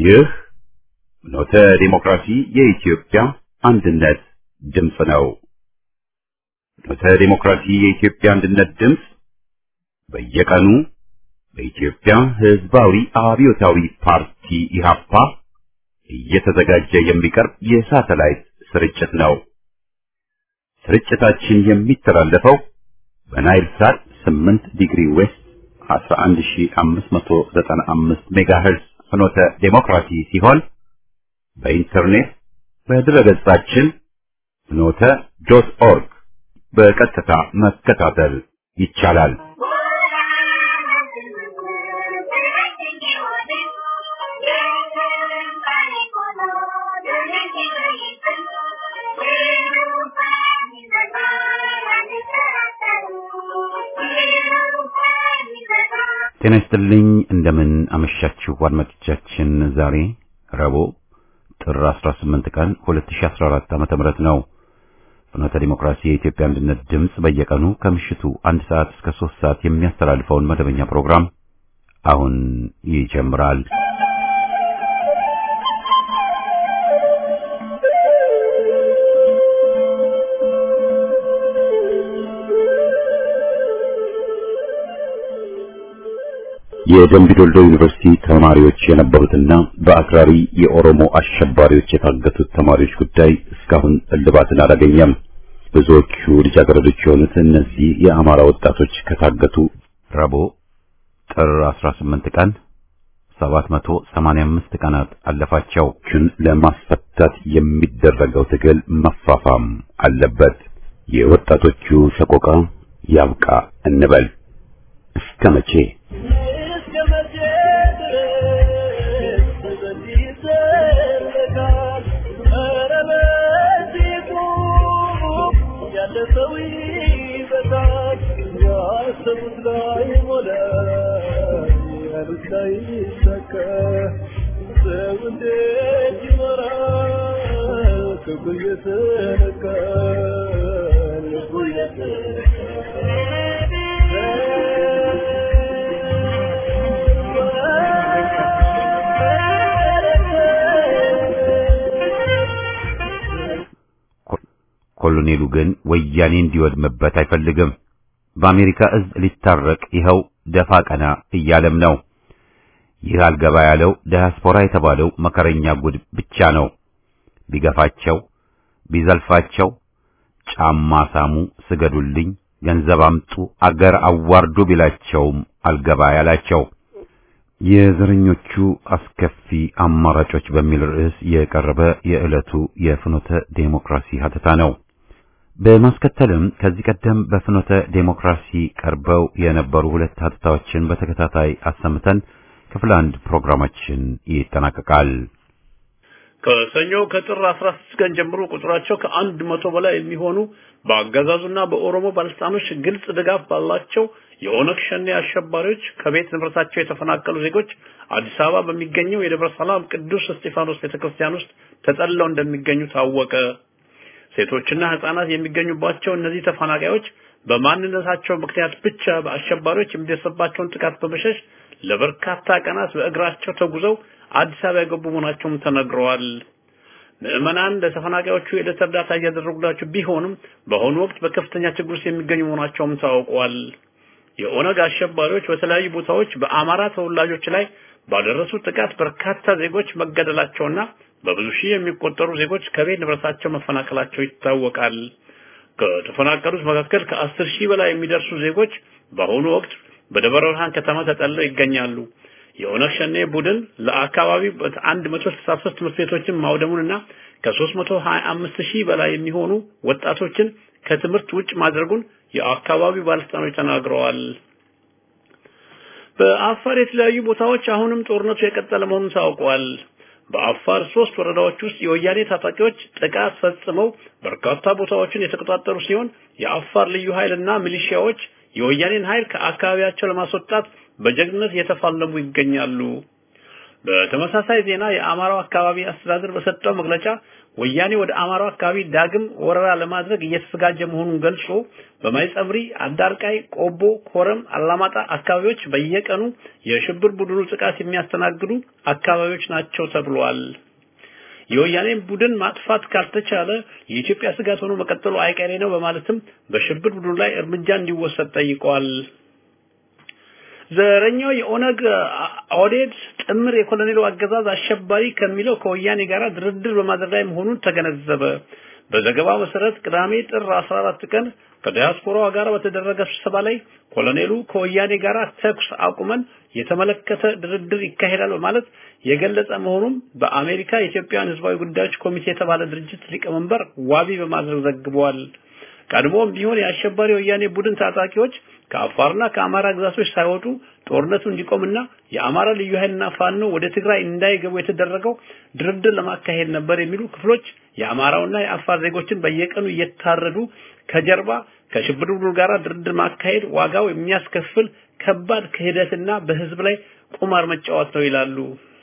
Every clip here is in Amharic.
ይህ ኖተ ዲሞክራሲ የኢትዮጵያ አንድነት ድምፅ ነው። ኖተ ዲሞክራሲ የኢትዮጵያ አንድነት ድምፅ በየቀኑ በኢትዮጵያ ሕዝባዊ አብዮታዊ ፓርቲ ኢህአፓ እየተዘጋጀ የሚቀርብ የሳተላይት ስርጭት ነው። ስርጭታችን የሚተላለፈው በናይል ሳት 8 ዲግሪ ዌስት 11595 ሜጋሄርዝ ፍኖተ ዴሞክራሲ ሲሆን በኢንተርኔት በድረገጻችን ፍኖተ ዶት ኦርግ በቀጥታ መከታተል ይቻላል። ጤና ይስጥልኝ። እንደምን አመሻችሁ አድማጮቻችን። ዛሬ ረቡዕ ጥር 18 ቀን 2014 ዓመተ ምህረት ነው። ፍኖተ ዲሞክራሲ የኢትዮጵያ አንድነት ድምፅ በየቀኑ ከምሽቱ አንድ ሰዓት እስከ ሶስት ሰዓት የሚያስተላልፈውን መደበኛ ፕሮግራም አሁን ይጀምራል። የደምቢ ዶልዶ ዩኒቨርሲቲ ተማሪዎች የነበሩትና በአክራሪ የኦሮሞ አሸባሪዎች የታገቱት ተማሪዎች ጉዳይ እስካሁን እልባትን አላገኘም። ብዙዎቹ ልጃገረዶች የሆኑት እነዚህ የአማራ ወጣቶች ከታገቱ ረቡዕ ጥር 18 ቀን 785 ቀናት አለፋቸው። ቹን ለማስፈታት የሚደረገው ትግል መፋፋም አለበት። የወጣቶቹ ሰቆቃ ያብቃ እንበል። እስከ መቼ? ኮሎኔሉ ግን ወያኔ እንዲወድምበት አይፈልግም። በአሜሪካ እዝ ሊታረቅ ይኸው ደፋ ቀና እያለም ነው። ይህ አልገባ ያለው ዳያስፖራ የተባለው መከረኛ ጉድ ብቻ ነው። ቢገፋቸው ቢዘልፋቸው ጫማ ሳሙ፣ ስገዱልኝ፣ ገንዘብ አምጡ፣ አገር አዋርዱ ቢላቸውም አልገባ ያላቸው የዘረኞቹ አስከፊ አማራጮች በሚል ርዕስ የቀረበ የዕለቱ የፍኖተ ዴሞክራሲ ሀተታ ነው። በማስከተልም ከዚህ ቀደም በፍኖተ ዴሞክራሲ ቀርበው የነበሩ ሁለት ሀተታዎችን በተከታታይ አሰምተን ክፍል አንድ ፕሮግራማችን ይጠናቀቃል። ከሰኞ ከጥር 16 ቀን ጀምሮ ቁጥራቸው ከአንድ መቶ በላይ የሚሆኑ በአገዛዙና በኦሮሞ ባለስልጣኖች ግልጽ ድጋፍ ባላቸው የኦነግ ሸኔ አሸባሪዎች ከቤት ንብረታቸው የተፈናቀሉ ዜጎች አዲስ አበባ በሚገኘው የደብረ ሰላም ቅዱስ እስጢፋኖስ ቤተክርስቲያን ውስጥ ተጠልለው እንደሚገኙ ታወቀ። ሴቶችና ህጻናት የሚገኙባቸው እነዚህ ተፈናቃዮች በማንነታቸው ምክንያት ብቻ በአሸባሪዎች የሚደርስባቸውን ጥቃት በመሸሽ ለበርካታ ቀናት በእግራቸው ተጉዘው አዲስ አበባ የገቡ መሆናቸውም ተነግረዋል። ምዕመናን ለተፈናቃዮቹ የዕለት እርዳታ እያደረጉላቸው ቢሆንም በአሁኑ ወቅት በከፍተኛ ችግር ውስጥ የሚገኙ መሆናቸውም ታውቋል። የኦነግ አሸባሪዎች በተለያዩ ቦታዎች በአማራ ተወላጆች ላይ ባደረሱት ጥቃት በርካታ ዜጎች መገደላቸውና በብዙ ሺህ የሚቆጠሩ ዜጎች ከቤት ንብረታቸው መፈናቀላቸው ይታወቃል። ከተፈናቀሉት መካከል ከአስር ሺህ በላይ የሚደርሱ ዜጎች በአሁኑ ወቅት በደብረ ብርሃን ከተማ ተጠልለው ይገኛሉ። የኦነግ ሸኔ ቡድን ለአካባቢው በ163 ትምህርት ቤቶችን ማውደሙንና ከ325 ሺህ በላይ የሚሆኑ ወጣቶችን ከትምህርት ውጭ ማድረጉን የአካባቢው ባለስልጣኖች ተናግረዋል። በአፋር የተለያዩ ቦታዎች አሁንም ጦርነቱ የቀጠለ መሆኑን ታውቋል። በአፋር ሶስት ወረዳዎች ውስጥ የወያኔ ታጣቂዎች ጥቃት ፈጽመው በርካታ ቦታዎችን የተቆጣጠሩ ሲሆን የአፋር ልዩ ኃይልና ሚሊሺያዎች የወያኔን ኃይል ከአካባቢያቸው ለማስወጣት በጀግንነት እየተፋለሙ ይገኛሉ። በተመሳሳይ ዜና የአማራው አካባቢ አስተዳደር በሰጠው መግለጫ ወያኔ ወደ አማራው አካባቢ ዳግም ወረራ ለማድረግ እየተዘጋጀ መሆኑን ገልጾ በማይጸብሪ፣ አዳርቃይ፣ ቆቦ፣ ኮረም፣ አላማጣ አካባቢዎች በየቀኑ የሽብር ቡድኑ ጥቃት የሚያስተናግዱ አካባቢዎች ናቸው ተብሏል። የወያኔን ቡድን ማጥፋት ካልተቻለ የኢትዮጵያ ስጋት ሆኖ መቀጠሉ አይቀሬ ነው በማለትም በሽብር ቡድኑ ላይ እርምጃ እንዲወሰድ ጠይቀዋል። ዘረኛው የኦነግ ኦዴድ ጥምር የኮሎኔሉ አገዛዝ አሸባሪ ከሚለው ከወያኔ ጋር ድርድር በማድረግ ላይ መሆኑን ተገነዘበ። በዘገባው መሰረት ቅዳሜ ጥር 14 ቀን ከዲያስፖራዋ ጋር በተደረገ ስብሰባ ላይ ኮሎኔሉ ከወያኔ ጋር ተኩስ አቁመን የተመለከተ ድርድር ይካሄዳል በማለት የገለጸ መሆኑን በአሜሪካ የኢትዮጵያን ሕዝባዊ ጉዳዮች ኮሚቴ የተባለ ድርጅት ሊቀመንበር ዋቢ በማድረግ ዘግበዋል። ቀድሞም ቢሆን የአሸባሪ ወያኔ ቡድን ታጣቂዎች ከአፋርና ከአማራ ግዛቶች ሳይወጡ ጦርነቱ እንዲቆምና የአማራ ልዩ ኃይልና ፋኖ ወደ ትግራይ እንዳይገቡ የተደረገው ድርድር ለማካሄድ ነበር የሚሉ ክፍሎች የአማራውና የአፋር ዜጎችን በየቀኑ እየታረዱ ከጀርባ ከሽብር ቡድኑ ጋር ድርድር ማካሄድ ዋጋው የሚያስከፍል ከባድ ክህደትና በህዝብ ላይ ቁማር መጫወት ነው ይላሉ።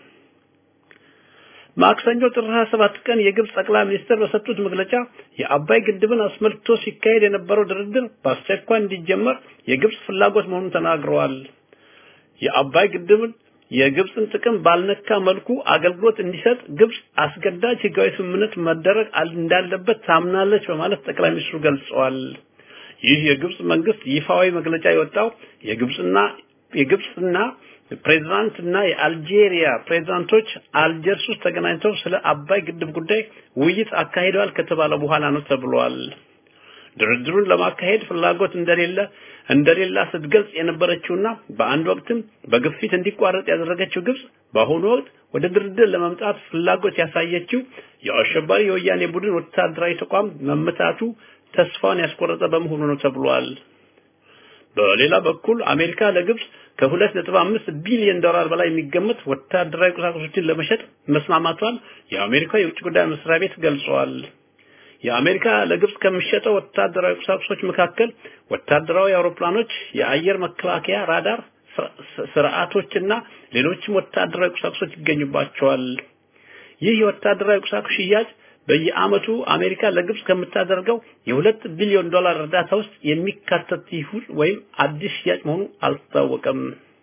ማክሰኞ ጥር 27 ቀን የግብጽ ጠቅላይ ሚኒስትር በሰጡት መግለጫ የአባይ ግድብን አስመልክቶ ሲካሄድ የነበረው ድርድር በአስቸኳይ እንዲጀመር የግብጽ ፍላጎት መሆኑን ተናግረዋል። የአባይ ግድብን የግብጽን ጥቅም ባልነካ መልኩ አገልግሎት እንዲሰጥ ግብጽ አስገዳጅ ህጋዊ ስምምነት መደረግ እንዳለበት ታምናለች በማለት ጠቅላይ ሚኒስትሩ ገልጸዋል። ይህ የግብጽ መንግስት ይፋዊ መግለጫ የወጣው የግብጽና የግብጽና ፕሬዝዳንት እና የአልጄሪያ ፕሬዝዳንቶች አልጀርስ ውስጥ ተገናኝተው ስለ አባይ ግድብ ጉዳይ ውይይት አካሂደዋል ከተባለ በኋላ ነው ተብሏል። ድርድሩን ለማካሄድ ፍላጎት እንደሌለ እንደሌላ ስትገልጽ የነበረችውና በአንድ ወቅትም በግፊት እንዲቋረጥ ያደረገችው ግብጽ በአሁኑ ወቅት ወደ ድርድር ለመምጣት ፍላጎት ያሳየችው የአሸባሪ የወያኔ ቡድን ወታደራዊ ተቋም መመታቱ ተስፋውን ያስቆረጠ በመሆኑ ነው ተብሏል። በሌላ በኩል አሜሪካ ለግብጽ ከ2.5 ቢሊዮን ዶላር በላይ የሚገመት ወታደራዊ ቁሳቁሶችን ለመሸጥ መስማማቷን የአሜሪካ የውጭ ጉዳይ መስሪያ ቤት ገልጿል። የአሜሪካ ለግብጽ ከሚሸጠው ወታደራዊ ቁሳቁሶች መካከል ወታደራዊ አውሮፕላኖች፣ የአየር መከላከያ ራዳር ስርዓቶችና ሌሎችም ወታደራዊ ቁሳቁሶች ይገኙባቸዋል። ይህ የወታደራዊ ቁሳቁስ ሽያጭ በየአመቱ አሜሪካ ለግብጽ ከምታደርገው የሁለት ቢሊዮን ዶላር እርዳታ ውስጥ የሚካተት ይሁን ወይም አዲስ ሽያጭ መሆኑ አልታወቀም።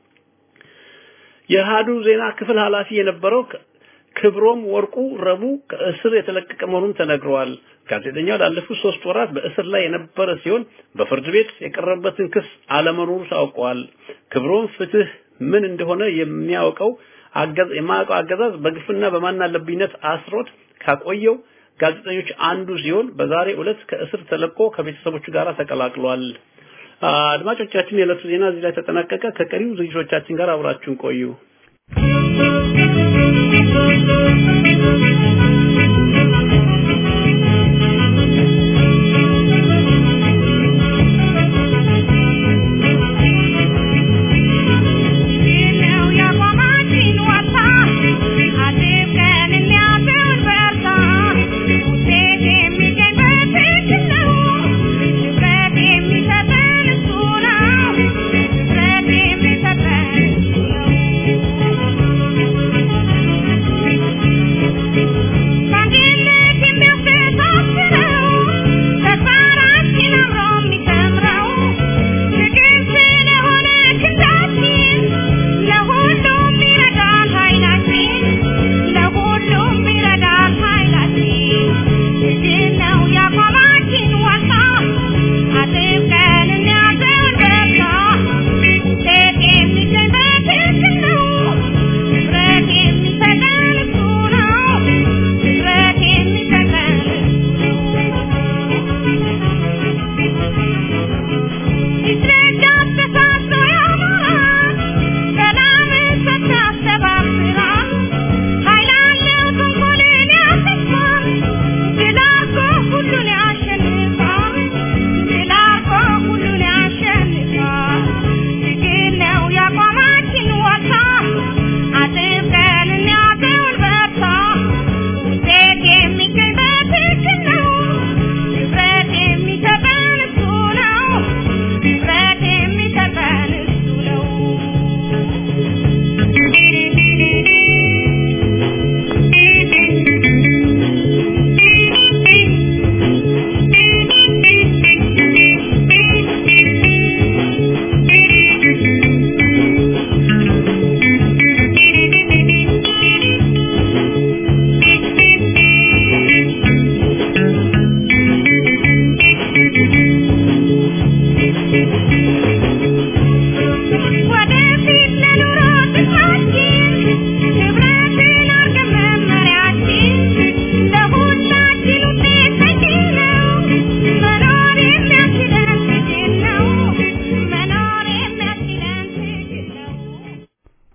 የሃዱ ዜና ክፍል ኃላፊ የነበረው ክብሮም ወርቁ ረቡዕ ከእስር የተለቀቀ መሆኑን ተነግረዋል። ጋዜጠኛው ላለፉት ሶስት ወራት በእስር ላይ የነበረ ሲሆን በፍርድ ቤት የቀረበበትን ክስ አለመኖሩ ታውቋል። ክብሮም ፍትህ ምን እንደሆነ የሚያውቀው የማያውቀው አገዛዝ በግፍና በማናለብኝነት አስሮት ካቆየው ጋዜጠኞች አንዱ ሲሆን በዛሬ ዕለት ከእስር ተለቆ ከቤተሰቦቹ ጋር ተቀላቅሏል። አድማጮቻችን፣ የዕለቱ ዜና እዚህ ላይ ተጠናቀቀ። ከቀሪው ዝግጅቶቻችን ጋር አብራችሁን ቆዩ። Thank you.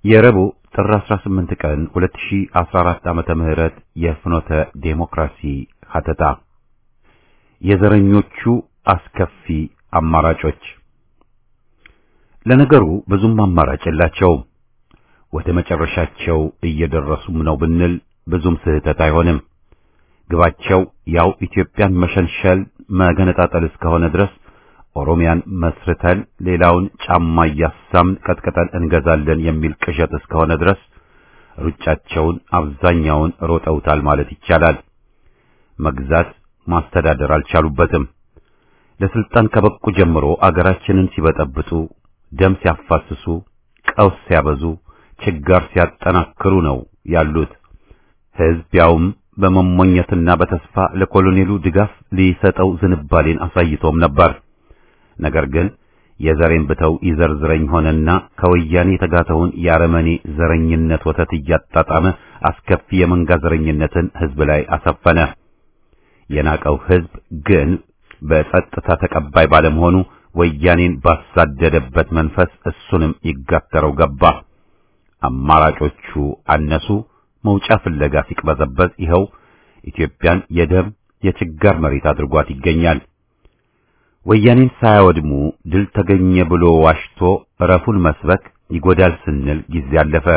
የረቡዕ ጥር 18 ቀን 2014 ዓመተ ምህረት የፍኖተ ዴሞክራሲ ሀተታ የዘረኞቹ አስከፊ አማራጮች ለነገሩ ብዙም አማራጭ የላቸውም። ወደ መጨረሻቸው እየደረሱም ነው ብንል ብዙም ስህተት አይሆንም። ግባቸው ያው ኢትዮጵያን መሸንሸል፣ መገነጣጠል እስከሆነ ድረስ ኦሮሚያን መስርተን ሌላውን ጫማ እያሳምን ቀጥቀጠን እንገዛለን የሚል ቅዠት እስከሆነ ድረስ ሩጫቸውን አብዛኛውን ሮጠውታል ማለት ይቻላል። መግዛት ማስተዳደር አልቻሉበትም። ለስልጣን ከበቁ ጀምሮ አገራችንን ሲበጠብጡ፣ ደም ሲያፋስሱ፣ ቀውስ ሲያበዙ፣ ችጋር ሲያጠናክሩ ነው ያሉት። ሕዝብ ያውም በመሞኘትና በተስፋ ለኮሎኔሉ ድጋፍ ሊሰጠው ዝንባሌን አሳይቶም ነበር። ነገር ግን የዘሬን ብተው ይዘርዝረኝ ሆነና ከወያኔ የተጋተውን የአረመኔ ዘረኝነት ወተት እያጣጣመ አስከፊ የመንጋ ዘረኝነትን ሕዝብ ላይ አሰፈነ። የናቀው ሕዝብ ግን በጸጥታ ተቀባይ ባለመሆኑ ወያኔን ባሳደደበት መንፈስ እሱንም ይጋተረው ገባ። አማራጮቹ አነሱ። መውጫ ፍለጋ ሲቅበዘበዝ ይኸው ኢትዮጵያን የደም የችጋር መሬት አድርጓት ይገኛል። ወያኔን ሳያወድሙ ድል ተገኘ ብሎ ዋሽቶ ረፉን መስበክ ይጎዳል ስንል ጊዜ አለፈ።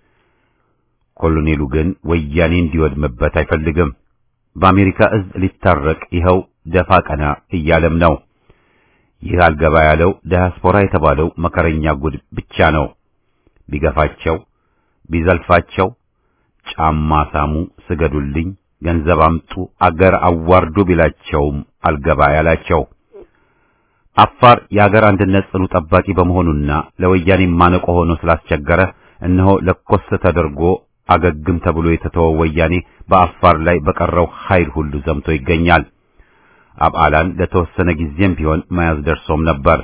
ኮሎኔሉ ግን ወያኔ እንዲወድምበት አይፈልግም። በአሜሪካ እዝ ሊታረቅ ይኸው ደፋ ቀና እያለም ነው። ይህ አልገባ ያለው ዳያስፖራ የተባለው መከረኛ ጉድ ብቻ ነው። ቢገፋቸው ቢዘልፋቸው ጫማ ሳሙ፣ ስገዱልኝ፣ ገንዘብ አምጡ፣ አገር አዋርዱ ቢላቸውም አልገባ ያላቸው አፋር የአገር አንድነት ጽኑ ጠባቂ በመሆኑና ለወያኔ ማነቆ ሆኖ ስላስቸገረ እነሆ ለኮስ ተደርጎ አገግም ተብሎ የተተወው ወያኔ በአፋር ላይ በቀረው ኃይል ሁሉ ዘምቶ ይገኛል። አብዓላን ለተወሰነ ጊዜም ቢሆን መያዝ ደርሶም ነበር።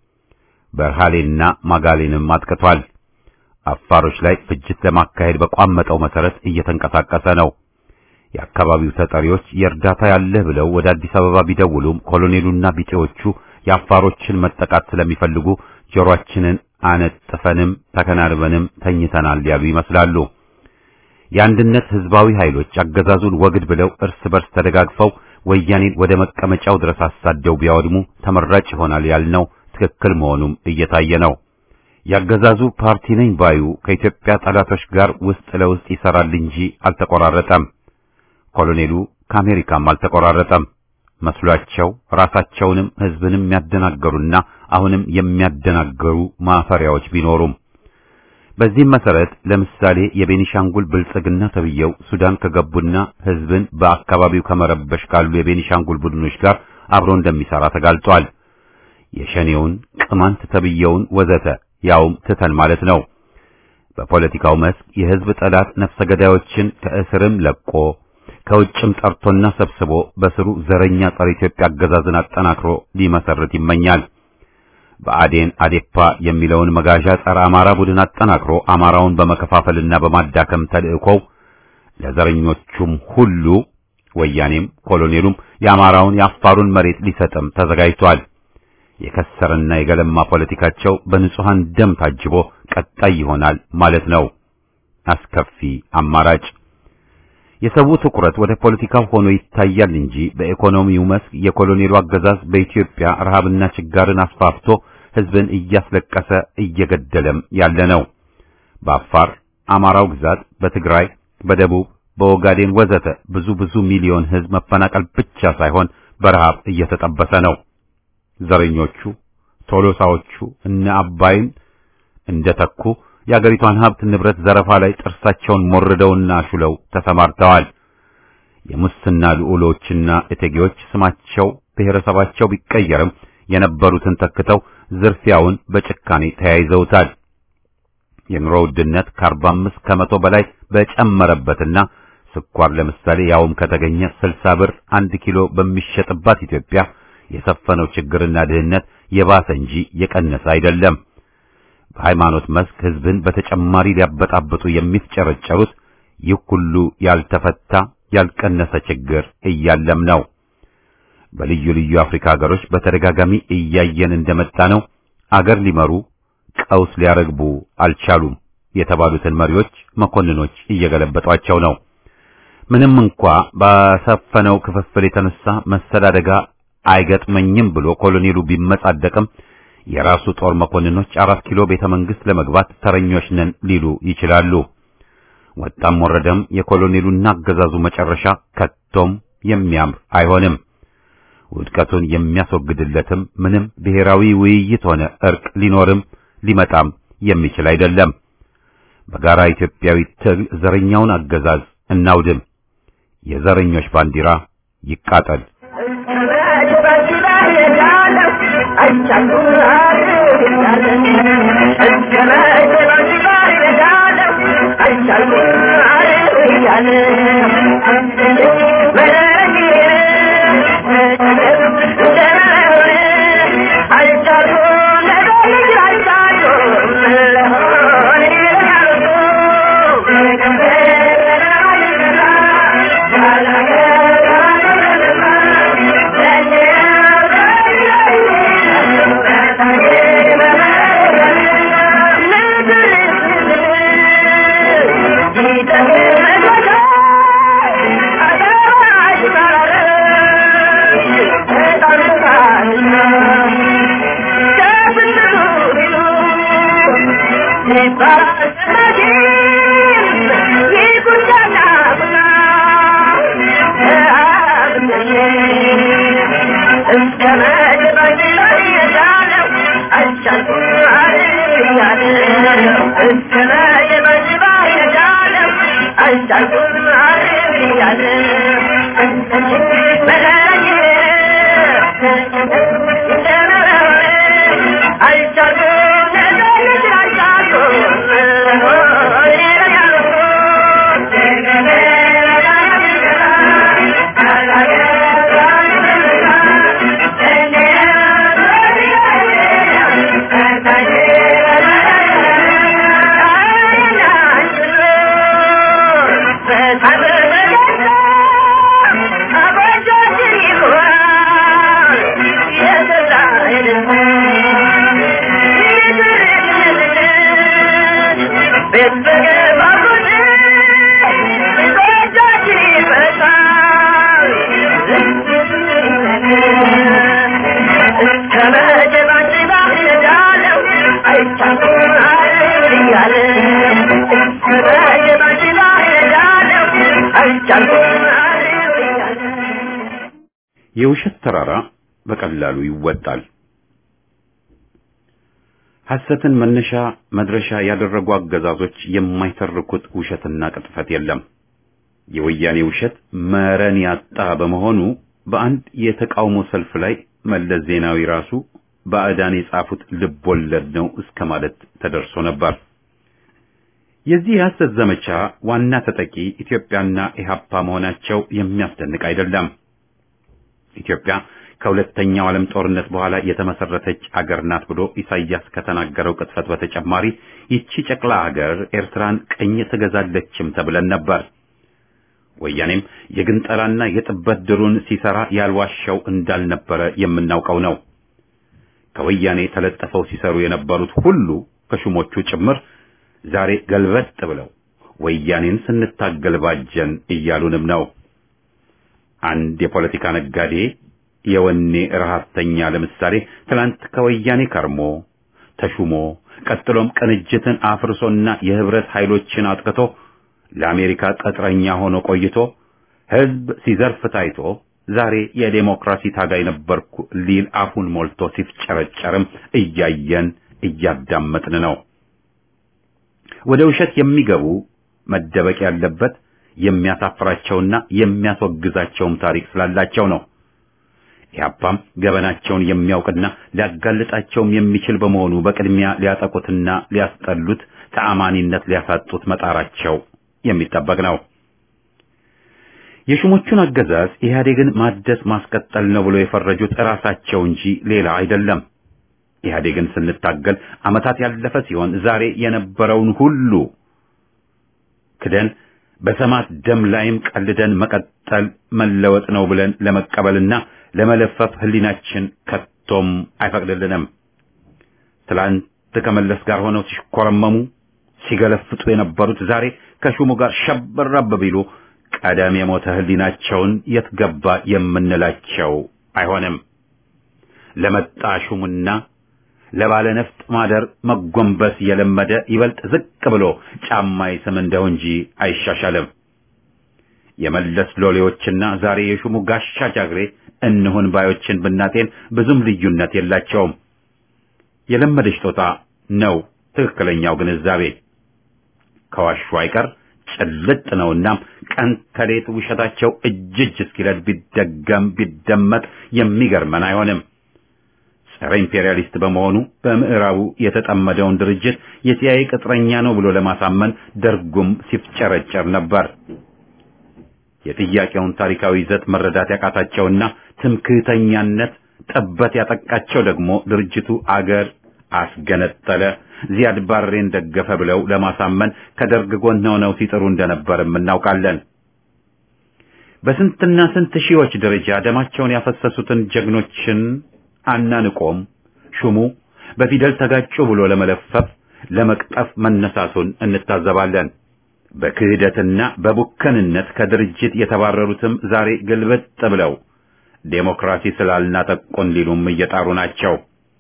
በርሃሌና ማጋሌንም አጥቅቷል። አፋሮች ላይ ፍጅት ለማካሄድ በቋመጠው መሰረት እየተንቀሳቀሰ ነው። የአካባቢው ተጠሪዎች የእርዳታ ያለህ ብለው ወደ አዲስ አበባ ቢደውሉም ኮሎኔሉና ቢጤዎቹ የአፋሮችን መጠቃት ስለሚፈልጉ ጆሮአችንን አነጥፈንም ተከናንበንም ተኝተናል ያሉ ይመስላሉ። የአንድነት ህዝባዊ ኃይሎች አገዛዙን ወግድ ብለው እርስ በርስ ተደጋግፈው ወያኔን ወደ መቀመጫው ድረስ አሳደው ቢያወድሙ ተመራጭ ይሆናል ያልነው ትክክል መሆኑም እየታየ ነው። ያገዛዙ ፓርቲ ነኝ ባዩ ከኢትዮጵያ ጠላቶች ጋር ውስጥ ለውስጥ ይሰራል እንጂ አልተቆራረጠም። ኮሎኔሉ ከአሜሪካም አልተቆራረጠም መስሏቸው ራሳቸውንም ህዝብንም የሚያደናገሩና አሁንም የሚያደናገሩ ማፈሪያዎች ቢኖሩም በዚህም መሰረት ለምሳሌ የቤኒሻንጉል ብልጽግና ተብየው ሱዳን ከገቡና ህዝብን በአካባቢው ከመረበሽ ካሉ የቤኒሻንጉል ቡድኖች ጋር አብሮ እንደሚሰራ ተጋልጧል። የሸኔውን ቅማንት ተብየውን ወዘተ ያውም ትተን ማለት ነው። በፖለቲካው መስክ የህዝብ ጠላት ነፍሰ ገዳዮችን ከእስርም ለቆ ከውጭም ጠርቶና ሰብስቦ በስሩ ዘረኛ ጸረ ኢትዮጵያ አገዛዝን አጠናክሮ ሊመሰርት ይመኛል። በአዴን አዴፓ የሚለውን መጋዣ ጸረ አማራ ቡድን አጠናክሮ አማራውን በመከፋፈልና በማዳከም ተልእኮው ለዘረኞቹም ሁሉ ወያኔም ኮሎኔሉም የአማራውን የአፋሩን መሬት ሊሰጥም ተዘጋጅቷል። የከሰረና የገለማ ፖለቲካቸው በንጹሃን ደም ታጅቦ ቀጣይ ይሆናል ማለት ነው። አስከፊ አማራጭ የሰው ትኩረት ወደ ፖለቲካው ሆኖ ይታያል እንጂ በኢኮኖሚው መስክ የኮሎኔሉ አገዛዝ በኢትዮጵያ ረሃብና ችጋርን አስፋፍቶ ህዝብን እያስለቀሰ እየገደለም ያለ ነው። በአፋር አማራው ግዛት፣ በትግራይ፣ በደቡብ፣ በኦጋዴን ወዘተ ብዙ ብዙ ሚሊዮን ህዝብ መፈናቀል ብቻ ሳይሆን በረሃብ እየተጠበሰ ነው። ዘረኞቹ ቶሎሳዎቹ እነ አባይን እንደተኩ የአገሪቷን ሀብት ንብረት ዘረፋ ላይ ጥርሳቸውን ሞርደውና አሹለው ተሰማርተዋል። የሙስና ልዑሎችና እቴጌዎች ስማቸው ብሔረሰባቸው ቢቀየርም የነበሩትን ተክተው ዝርፊያውን በጭካኔ ተያይዘውታል። የኑሮ ውድነት ከ45 ከመቶ በላይ በጨመረበትና ስኳር ለምሳሌ ያውም ከተገኘ 60 ብር አንድ ኪሎ በሚሸጥባት ኢትዮጵያ የሰፈነው ችግርና ድህነት የባሰ እንጂ የቀነሰ አይደለም። በሃይማኖት መስክ ህዝብን በተጨማሪ ሊያበጣብጡ የሚፍጨረጨሩት ይህ ሁሉ ያልተፈታ ያልቀነሰ ችግር እያለም ነው። በልዩ ልዩ አፍሪካ ሀገሮች በተደጋጋሚ እያየን እንደመጣ ነው። አገር ሊመሩ ቀውስ ሊያረግቡ አልቻሉም። የተባሉትን መሪዎች መኮንኖች እየገለበጧቸው ነው። ምንም እንኳ ባሰፈነው ክፍፍል የተነሳ መሰል አደጋ አይገጥመኝም ብሎ ኮሎኔሉ ቢመጻደቅም የራሱ ጦር መኮንኖች አራት ኪሎ ቤተ መንግስት ለመግባት ተረኞች ነን ሊሉ ይችላሉ። ወጣም ወረደም የኮሎኔሉና አገዛዙ መጨረሻ ከቶም የሚያምር አይሆንም። ውድቀቱን የሚያስወግድለትም ምንም ብሔራዊ ውይይት ሆነ እርቅ ሊኖርም ሊመጣም የሚችል አይደለም። በጋራ ኢትዮጵያዊ ትግል ዘረኛውን አገዛዝ እናውድም። የዘረኞች ባንዲራ ይቃጠል። የውሸት ተራራ በቀላሉ ይወጣል። ሐሰትን መነሻ መድረሻ ያደረጉ አገዛዞች የማይተርኩት ውሸትና ቅጥፈት የለም። የወያኔ ውሸት መረን ያጣ በመሆኑ በአንድ የተቃውሞ ሰልፍ ላይ መለስ ዜናዊ ራሱ ባዕዳን የጻፉት ልብ ወለድ ነው እስከ ማለት ተደርሶ ነበር። የዚህ የሐሰት ዘመቻ ዋና ተጠቂ ኢትዮጵያና ኢህአፓ መሆናቸው የሚያስደንቅ አይደለም። ኢትዮጵያ ከሁለተኛው ዓለም ጦርነት በኋላ የተመሰረተች አገር ናት ብሎ ኢሳይያስ ከተናገረው ቅጥፈት በተጨማሪ ይቺ ጨቅላ አገር ኤርትራን ቅኝ ትገዛለችም ተብለን ነበር። ወያኔም የግንጠላና የጥበት ድሩን ሲሰራ ያልዋሻው እንዳልነበረ የምናውቀው ነው። ከወያኔ ተለጠፈው ሲሰሩ የነበሩት ሁሉ ከሹሞቹ ጭምር ዛሬ ገልበጥ ብለው ወያኔን ስንታገል ባጀን እያሉንም ነው። አንድ የፖለቲካ ነጋዴ የወኔ ረሃብተኛ ለምሳሌ ትላንት ከወያኔ ከርሞ ተሹሞ ቀጥሎም ቅንጅትን አፍርሶና የህብረት ኃይሎችን አጥቅቶ ለአሜሪካ ቅጥረኛ ሆኖ ቆይቶ ህዝብ ሲዘርፍ ታይቶ ዛሬ የዴሞክራሲ ታጋይ ነበርኩ ሊል አፉን ሞልቶ ሲፍጨረጨርም እያየን እያዳመጥን ነው። ወደ ውሸት የሚገቡ መደበቅ ያለበት የሚያሳፍራቸውና የሚያስወግዛቸውም ታሪክ ስላላቸው ነው። ኢህአፓም ገበናቸውን የሚያውቅና ሊያጋልጣቸውም የሚችል በመሆኑ በቅድሚያ ሊያጠቁትና ሊያስጠሉት ተአማኒነት ሊያሳጡት መጣራቸው የሚጠበቅ ነው። የሹሞቹን አገዛዝ ኢህአዴግን ማደስ ማስቀጠል ነው ብሎ የፈረጁት ራሳቸው እንጂ ሌላ አይደለም። ኢህአዴግን ስንታገል ዓመታት ያለፈ ሲሆን ዛሬ የነበረውን ሁሉ ክደን በሰማት ደም ላይም ቀልደን መቀጠል መለወጥ ነው ብለን ለመቀበልና ለመለፈፍ ህሊናችን ከቶም አይፈቅድልንም። ትላንት ከመለስ ጋር ሆነው ሲሽኮረመሙ ሲገለፍጡ የነበሩት ዛሬ ከሹሙ ጋር ሸበረብ ቢሉ ቀደም የሞተ ህሊናቸውን የት ገባ የምንላቸው አይሆንም። ለመጣ ሹሙና ለባለ ነፍጥ ማደር መጎንበስ የለመደ ይበልጥ ዝቅ ብሎ ጫማ ይስም እንደው እንጂ አይሻሻልም። የመለስ ሎሌዎችና ዛሬ የሹሙ ጋሻ ጃግሬ እንሁን ባዮችን ብናጤን ብዙም ልዩነት የላቸውም። የለመደች ጦጣ ነው ትክክለኛው ግንዛቤ። ከዋሹ አይቀር ጭልጥ ነውና ቀን ተሌት ውሸታቸው እጅ እጅ እስኪለድ ቢደገም ቢደመጥ የሚገርመን አይሆንም። ጸረ ኢምፔሪያሊስት በመሆኑ በምዕራቡ የተጠመደውን ድርጅት የሲአይኤ ቅጥረኛ ነው ብሎ ለማሳመን ደርጉም ሲፍጨረጨር ነበር። የጥያቄውን ታሪካዊ ይዘት መረዳት ያቃታቸውና ትምክህተኛነት ጠበት ያጠቃቸው ደግሞ ድርጅቱ አገር አስገነጠለ፣ ዚያድ ባሬን ደገፈ ብለው ለማሳመን ከደርግ ጎን ሆነው ሲጥሩ እንደነበርም እናውቃለን። በስንትና ስንት ሺዎች ደረጃ ደማቸውን ያፈሰሱትን ጀግኖችን አናንቆም ሹሙ በፊደል ተጋጩ ብሎ ለመለፈፍ ለመቅጠፍ መነሳቱን እንታዘባለን። በክህደትና በቡከንነት ከድርጅት የተባረሩትም ዛሬ ግልብጥ ብለው ዴሞክራሲ ስላልናጠቁን ሊሉም እየጣሩ ናቸው።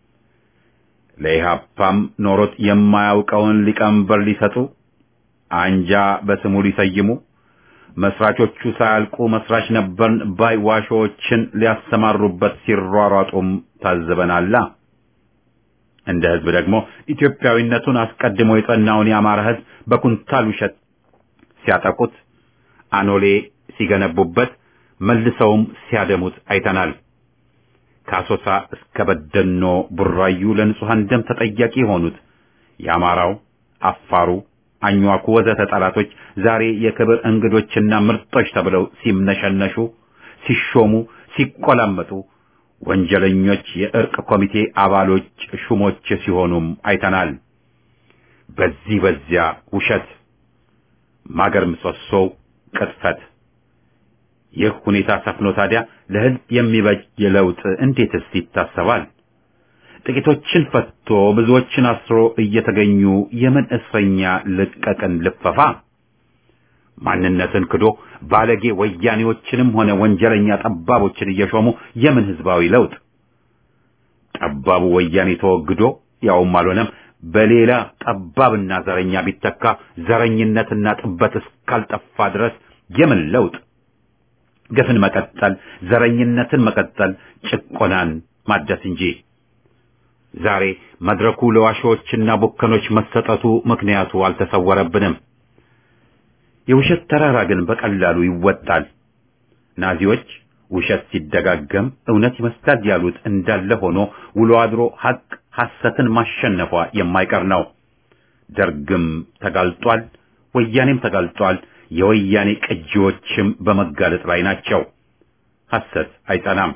ለኢህአፓም ኖሮት የማያውቀውን ሊቀመንበር ሊሰጡ አንጃ በስሙ ሊሰይሙ መስራቾቹ ሳያልቁ መስራች ነበርን ባይ ዋሾዎችን ሊያሰማሩበት ሲሯሯጡም ታዝበናላ። እንደ ህዝብ ደግሞ ኢትዮጵያዊነቱን አስቀድሞ የጸናውን የአማራ ህዝብ በኩንታል ውሸት ሲያጠቁት፣ አኖሌ ሲገነቡበት፣ መልሰውም ሲያደሙት አይተናል። ከአሶሳ እስከ በደኖ ቡራዩ ለንጹሐን ደም ተጠያቂ የሆኑት የአማራው፣ አፋሩ፣ አኝዋኩ ወዘተ ጠላቶች ዛሬ የክብር እንግዶችና ምርጦች ተብለው ሲምነሸነሹ፣ ሲሾሙ፣ ሲቆላመጡ ወንጀለኞች የእርቅ ኮሚቴ አባሎች ሹሞች ሲሆኑም አይተናል። በዚህ በዚያ ውሸት ማገር ምሰሶው ቅጥፈት። ይህ ሁኔታ ሰፍኖ ታዲያ ለህዝብ የሚበጅ ለውጥ እንዴትስ ይታሰባል? ጥቂቶችን ፈቶ ብዙዎችን አስሮ እየተገኙ የምን እስረኛ ልቀቅን ልፈፋ? ማንነትን ክዶ ባለጌ ወያኔዎችንም ሆነ ወንጀለኛ ጠባቦችን እየሾሙ የምን ህዝባዊ ለውጥ? ጠባቡ ወያኔ ተወግዶ ያውም አልሆነም በሌላ ጠባብና ዘረኛ ቢተካ ዘረኝነትና ጥበት እስካልጠፋ ድረስ የምን ለውጥ? ግፍን መቀጠል፣ ዘረኝነትን መቀጠል፣ ጭቆናን ማደስ እንጂ። ዛሬ መድረኩ ለዋሾችና ቡከኖች መሰጠቱ ምክንያቱ አልተሰወረብንም። የውሸት ተራራ ግን በቀላሉ ይወጣል። ናዚዎች ውሸት ሲደጋገም እውነት ይመስላል ያሉት እንዳለ ሆኖ ውሎ አድሮ ሐቅ ሐሰትን ማሸነፏ የማይቀር ነው። ደርግም ተጋልጧል፣ ወያኔም ተጋልጧል። የወያኔ ቅጂዎችም በመጋለጥ ላይ ናቸው። ሐሰት አይጸናም።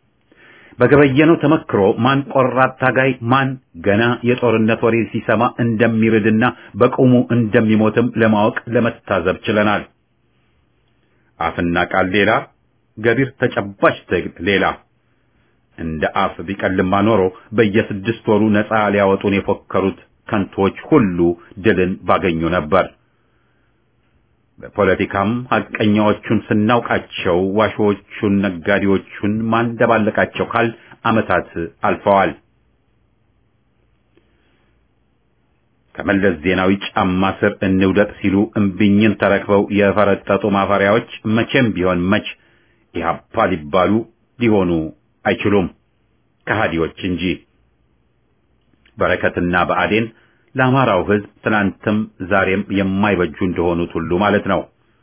በገበየነው ተመክሮ ማን ቆራጥ ታጋይ ማን ገና የጦርነት ወሬ ሲሰማ እንደሚርድና በቁሙ እንደሚሞትም ለማወቅ ለመታዘብ ችለናል። አፍና ቃል ሌላ፣ ገቢር ተጨባጭ ትግል ሌላ። እንደ አፍ ቢቀልማ ኖሮ በየስድስት ወሩ ነፃ ሊያወጡን የፎከሩት ከንቶች ሁሉ ድልን ባገኙ ነበር። በፖለቲካም ሐቀኛዎቹን ስናውቃቸው ዋሾዎቹን፣ ነጋዴዎቹን ማንደባለቃቸው ካል ዓመታት አልፈዋል። ከመለስ ዜናዊ ጫማ ስር እንውደቅ ሲሉ እምቢኝን ተረክበው የፈረጠጡ ማፈሪያዎች መቼም ቢሆን መች ኢህአፓ ሊባሉ ሊሆኑ አይችሉም፣ ከሃዲዎች እንጂ። በረከትና በአዴን ለአማራው ሕዝብ ትናንትም ዛሬም የማይበጁ እንደሆኑት ሁሉ ማለት ነው።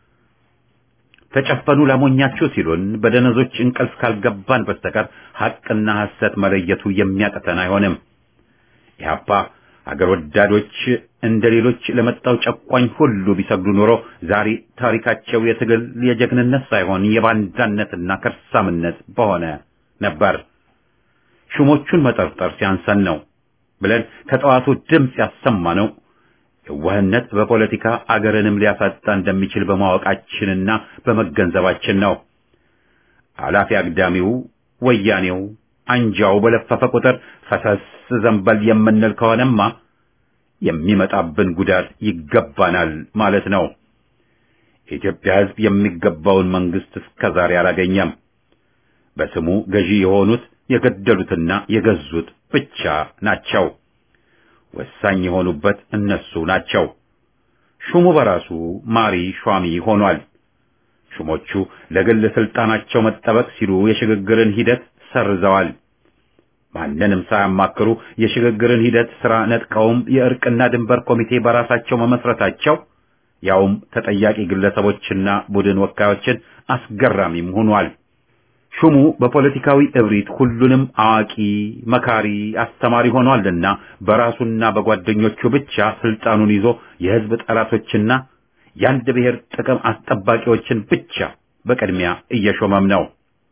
ተጨፈኑ ላሞኛችሁ ሲሉን በደነዞች እንቅልፍ ካልገባን በስተቀር ሐቅና ሐሰት መለየቱ የሚያቅተን አይሆንም። ኢህአፓ አገር ወዳዶች እንደ ሌሎች ለመጣው ጨቋኝ ሁሉ ቢሰግዱ ኖሮ ዛሬ ታሪካቸው የትግል የጀግንነት ሳይሆን የባንዳነትና ከርሳምነት በሆነ ነበር። ሹሞቹን መጠርጠር ሲያንሰን ነው ብለን ከጠዋቱ ድምፅ ያሰማነው የዋህነት በፖለቲካ አገርንም ሊያሳጣ እንደሚችል በማወቃችንና በመገንዘባችን ነው። አላፊ አግዳሚው ወያኔው አንጃው በለፈፈ ቁጥር ፈሰስ ዘንበል የምንል ከሆነማ የሚመጣብን ጉዳት ይገባናል ማለት ነው። የኢትዮጵያ ሕዝብ የሚገባውን መንግስት እስከዛሬ አላገኘም። በስሙ ገዢ የሆኑት የገደሉትና የገዙት ብቻ ናቸው። ወሳኝ የሆኑበት እነሱ ናቸው። ሹሙ በራሱ ማሪ ሿሚ ሆኗል። ሹሞቹ ለግል ስልጣናቸው መጠበቅ ሲሉ የሽግግርን ሂደት ሰርዘዋል። ማንንም ሳያማክሩ የሽግግርን ሂደት ስራ ነጥቀውም የእርቅና ድንበር ኮሚቴ በራሳቸው መመስረታቸው ያውም ተጠያቂ ግለሰቦችና ቡድን ወካዮችን አስገራሚም ሆኗል። ሹሙ በፖለቲካዊ እብሪት ሁሉንም አዋቂ፣ መካሪ፣ አስተማሪ ሆኗልና በራሱና በጓደኞቹ ብቻ ስልጣኑን ይዞ የህዝብ ጠላቶችና የአንድ ብሔር ጥቅም አስጠባቂዎችን ብቻ በቅድሚያ እየሾመም ነው።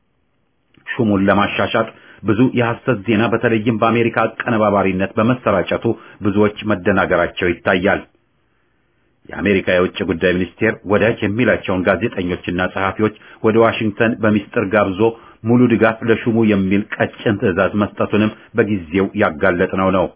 ሹሙን ለማሻሻጥ ብዙ የሐሰት ዜና በተለይም በአሜሪካ አቀነባባሪነት በመሰራጨቱ ብዙዎች መደናገራቸው ይታያል። የአሜሪካ የውጭ ጉዳይ ሚኒስቴር ወዳጅ የሚላቸውን ጋዜጠኞችና ጸሐፊዎች ወደ ዋሽንግተን በሚስጥር ጋብዞ ሙሉ ድጋፍ ለሹሙ የሚል ቀጭን ትዕዛዝ መስጠቱንም በጊዜው ያጋለጥነው ነው።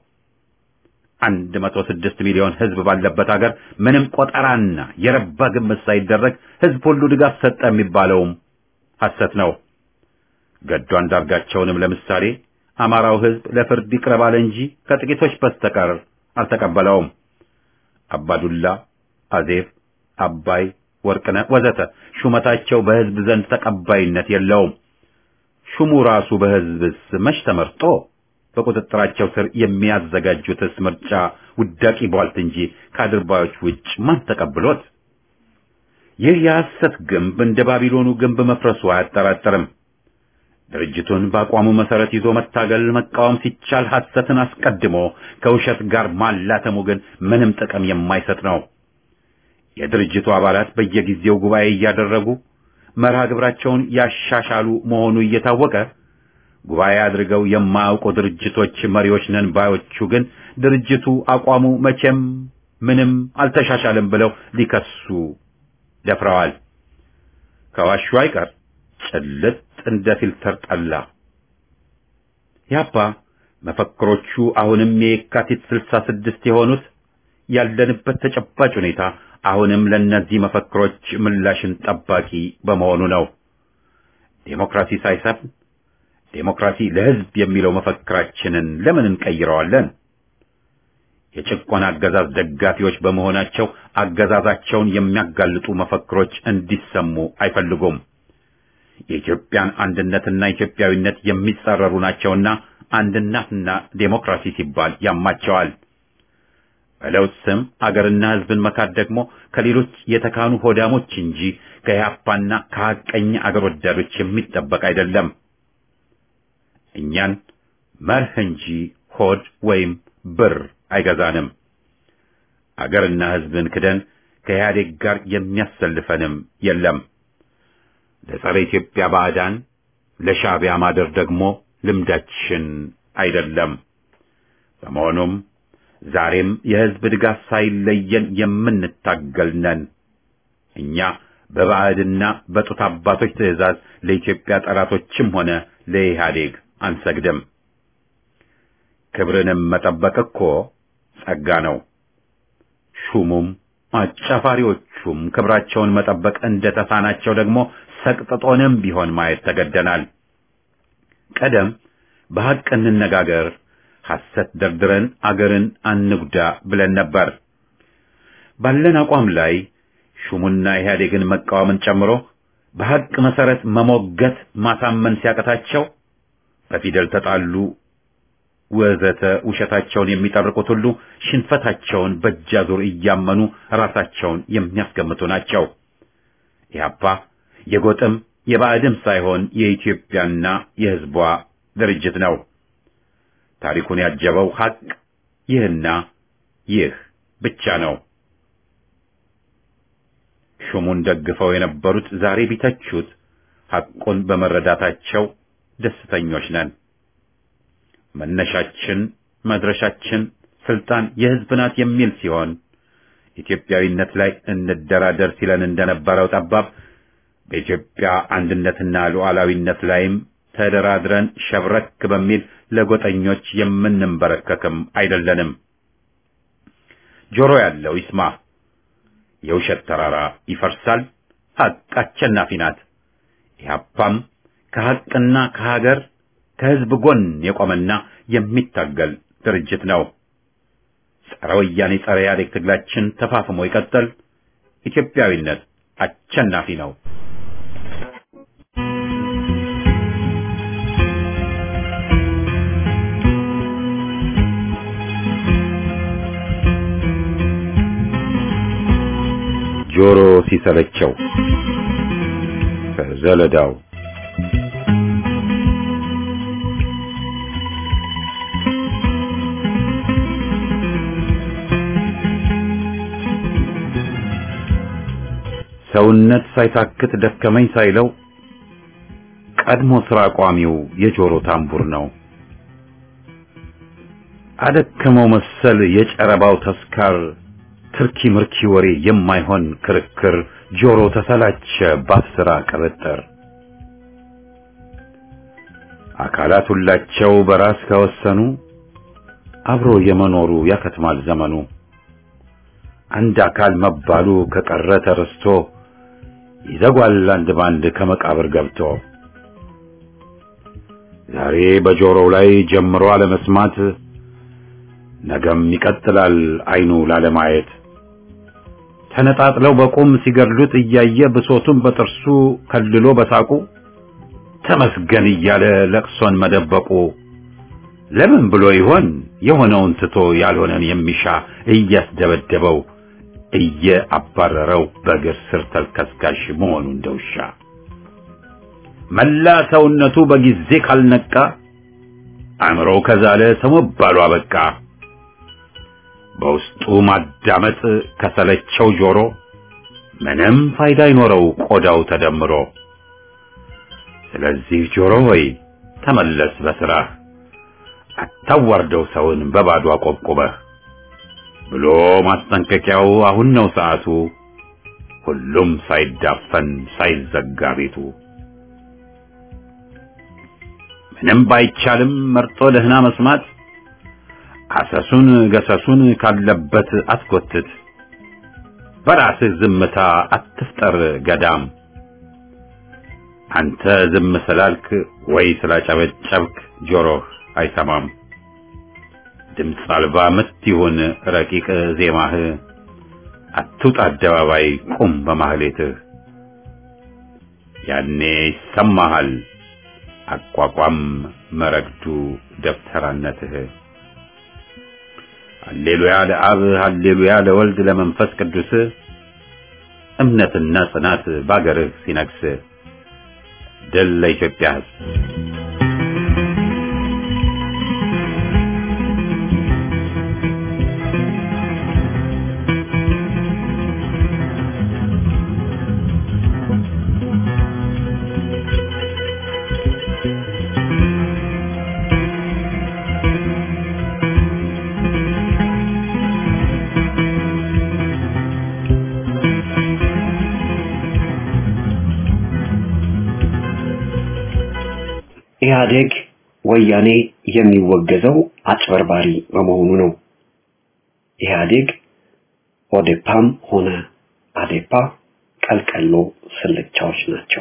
አንድ መቶ ስድስት ሚሊዮን ህዝብ ባለበት ሀገር ምንም ቆጠራና የረባ ግምት ሳይደረግ ህዝብ ሁሉ ድጋፍ ሰጠ የሚባለውም ሐሰት ነው። ገዱ አንዳርጋቸውንም ለምሳሌ አማራው ህዝብ ለፍርድ ይቅረብ አለ እንጂ ከጥቂቶች በስተቀር አልተቀበለውም። አባዱላ፣ አዜብ፣ አባይ፣ ወርቅነህ ወዘተ ሹመታቸው በህዝብ ዘንድ ተቀባይነት የለውም። ሹሙ ራሱ በህዝብስ መች ተመርጦ በቁጥጥራቸው ስር የሚያዘጋጁትስ ምርጫ ውዳቂ ቧልት እንጂ ከአድርባዮች ውጭ ማን ተቀብሎት? ይህ የሐሰት ግንብ እንደ ባቢሎኑ ግንብ መፍረሱ አያጠራጥርም። ድርጅቱን በአቋሙ መሰረት ይዞ መታገል መቃወም ሲቻል ሐሰትን አስቀድሞ ከውሸት ጋር ማላተሙ ግን ምንም ጥቅም የማይሰጥ ነው። የድርጅቱ አባላት በየጊዜው ጉባኤ እያደረጉ መርሃ ግብራቸውን ያሻሻሉ መሆኑ እየታወቀ ጉባኤ አድርገው የማያውቁ ድርጅቶች መሪዎች ነን ባዮቹ ግን ድርጅቱ አቋሙ መቼም ምንም አልተሻሻልም ብለው ሊከሱ ደፍረዋል። ከዋሹ አይቀር ጭልጥ እንደ ፊልተር ጠላ። ያባ መፈክሮቹ አሁንም የካቲት ስልሳ ስድስት የሆኑት ያለንበት ተጨባጭ ሁኔታ አሁንም ለእነዚህ መፈክሮች ምላሽን ጠባቂ በመሆኑ ነው። ዴሞክራሲ ሳይሰፍን ዴሞክራሲ ለሕዝብ የሚለው መፈክራችንን ለምን እንቀይረዋለን? የጭቆና አገዛዝ ደጋፊዎች በመሆናቸው አገዛዛቸውን የሚያጋልጡ መፈክሮች እንዲሰሙ አይፈልጉም። የኢትዮጵያን አንድነትና ኢትዮጵያዊነት የሚጻረሩ ናቸውና አንድነትና ዴሞክራሲ ሲባል ያማቸዋል። በለውጥ ስም አገርና ሕዝብን መካድ ደግሞ ከሌሎች የተካኑ ሆዳሞች እንጂ ከኢህአፓና ከሐቀኛ አገር ወዳዶች የሚጠበቅ አይደለም። እኛን መርህ እንጂ ሆድ ወይም ብር አይገዛንም። አገርና ሕዝብን ክደን ከኢህአዴግ ጋር የሚያሰልፈንም የለም። ለጸረ ኢትዮጵያ ባዕዳን ለሻዕቢያ ማደር ደግሞ ልምዳችን አይደለም። በመሆኑም ዛሬም የሕዝብ ድጋፍ ሳይለየን የምንታገል ነን። እኛ በባዕድና በጡት አባቶች ትዕዛዝ ለኢትዮጵያ ጠላቶችም ሆነ ለኢህአዴግ አንሰግድም። ክብርንም መጠበቅ እኮ ጸጋ ነው። ሹሙም አጫፋሪዎቹም ክብራቸውን መጠበቅ እንደተሳናቸው ደግሞ ሰቅጥጦንም ቢሆን ማየት ተገደናል። ቀደም በሐቅ እንነጋገር፣ ሐሰት ደርድረን አገርን አንጉዳ ብለን ነበር። ባለን አቋም ላይ ሹሙና ኢህአዴግን መቃወምን ጨምሮ በሐቅ መሰረት መሞገት ማሳመን ሲያቀታቸው በፊደል ተጣሉ ወዘተ ውሸታቸውን የሚጠርቁት ሁሉ ሽንፈታቸውን በእጃዙር እያመኑ ራሳቸውን የሚያስገምቱ ናቸው። ኢህአፓ የጎጥም የባዕድም ሳይሆን የኢትዮጵያና የሕዝቧ ድርጅት ነው። ታሪኩን ያጀበው ሐቅ ይህና ይህ ብቻ ነው። ሹሙን ደግፈው የነበሩት ዛሬ ቢተቹት ሐቁን በመረዳታቸው ደስተኞች ነን። መነሻችን መድረሻችን ስልጣን የሕዝብ ናት የሚል ሲሆን ኢትዮጵያዊነት ላይ እንደራደር ሲለን እንደነበረው ጠባብ በኢትዮጵያ አንድነትና ሉዓላዊነት ላይም ተደራድረን ሸብረክ በሚል ለጎጠኞች የምንንበረከክም አይደለንም። ጆሮ ያለው ይስማ። የውሸት ተራራ ይፈርሳል፣ ሐቅ አሸናፊ ናት። ኢህአፓም ከሐቅና ከሀገር ከህዝብ ጎን የቆመና የሚታገል ድርጅት ነው። ጸረ ወያኔ ጸረ ኢህአዴግ ትግላችን ተፋፍሞ ይቀጥል። ኢትዮጵያዊነት አሸናፊ ነው። ጆሮ ሲሰለቸው ከዘለዳው ሰውነት ሳይታክት ደከመኝ ሳይለው ቀድሞ ስራ ቋሚው የጆሮ ታምቡር ነው። አደከመው መሰል የጨረባው ተስካር ትርኪ ምርኪ ወሬ የማይሆን ክርክር ጆሮ ተሰላቸ ባስራ ቅብጥር አካላት ሁላቸው በራስ ከወሰኑ አብሮ የመኖሩ ያከትማል ዘመኑ። አንድ አካል መባሉ ከቀረ ተረስቶ ይዘጓል አንድ ባንድ ከመቃብር ገብቶ ዛሬ በጆሮው ላይ ጀምሮ አለመስማት ነገም ይቀጥላል አይኑ ላለማየት ተነጣጥለው በቁም ሲገድሉት እያየ ብሶቱን በጥርሱ ከልሎ በሳቁ ተመስገን እያለ ለቅሶን መደበቁ ለምን ብሎ ይሆን የሆነውን ትቶ ያልሆነን የሚሻ እያስደበደበው እየአባረረው በእግር ስር ተልከስካሽ መሆኑ እንደውሻ መላ ሰውነቱ በጊዜ ካልነቃ አእምሮው ከዛለ ሰው መባሉ አበቃ። በውስጡ ማዳመጥ ከሰለቸው ጆሮ ምንም ፋይዳ አይኖረው ቆዳው ተደምሮ። ስለዚህ ጆሮ ሆይ ተመለስ በስራህ አታዋርደው ሰውን በባዶ አቆብቁበህ ብሎ ማስጠንቀቂያው አሁን ነው ሰዓቱ። ሁሉም ሳይዳፈን ሳይዘጋ ቤቱ ምንም ባይቻልም መርጦ ደህና መስማት አሰሱን ገሰሱን ካለበት አትጎትት። በራስህ ዝምታ አትፍጠር ገዳም። አንተ ዝም ስላልክ ወይ ስላጨበጨብክ ጆሮህ አይሰማም። ድምፅ አልባ ምት ይሁን ረቂቅ ዜማህ፣ አትውጣ አደባባይ ቁም በማህሌትህ። ያኔ ይሰማሃል አቋቋም መረግዱ ደብተራነትህ። ሃሌሉያ ለአብ ሃሌሉያ ለወልድ ለመንፈስ ቅዱስ እምነትና ጽናት ባገርህ ሲነግስ ድል ለኢትዮጵያ ሕዝብ። ኢህአዴግ ወያኔ የሚወገዘው አጭበርባሪ በመሆኑ ነው። ኢህአዴግ ኦዴፓም ሆነ አዴፓ ቀልቀሎ ስልቻዎች ናቸው።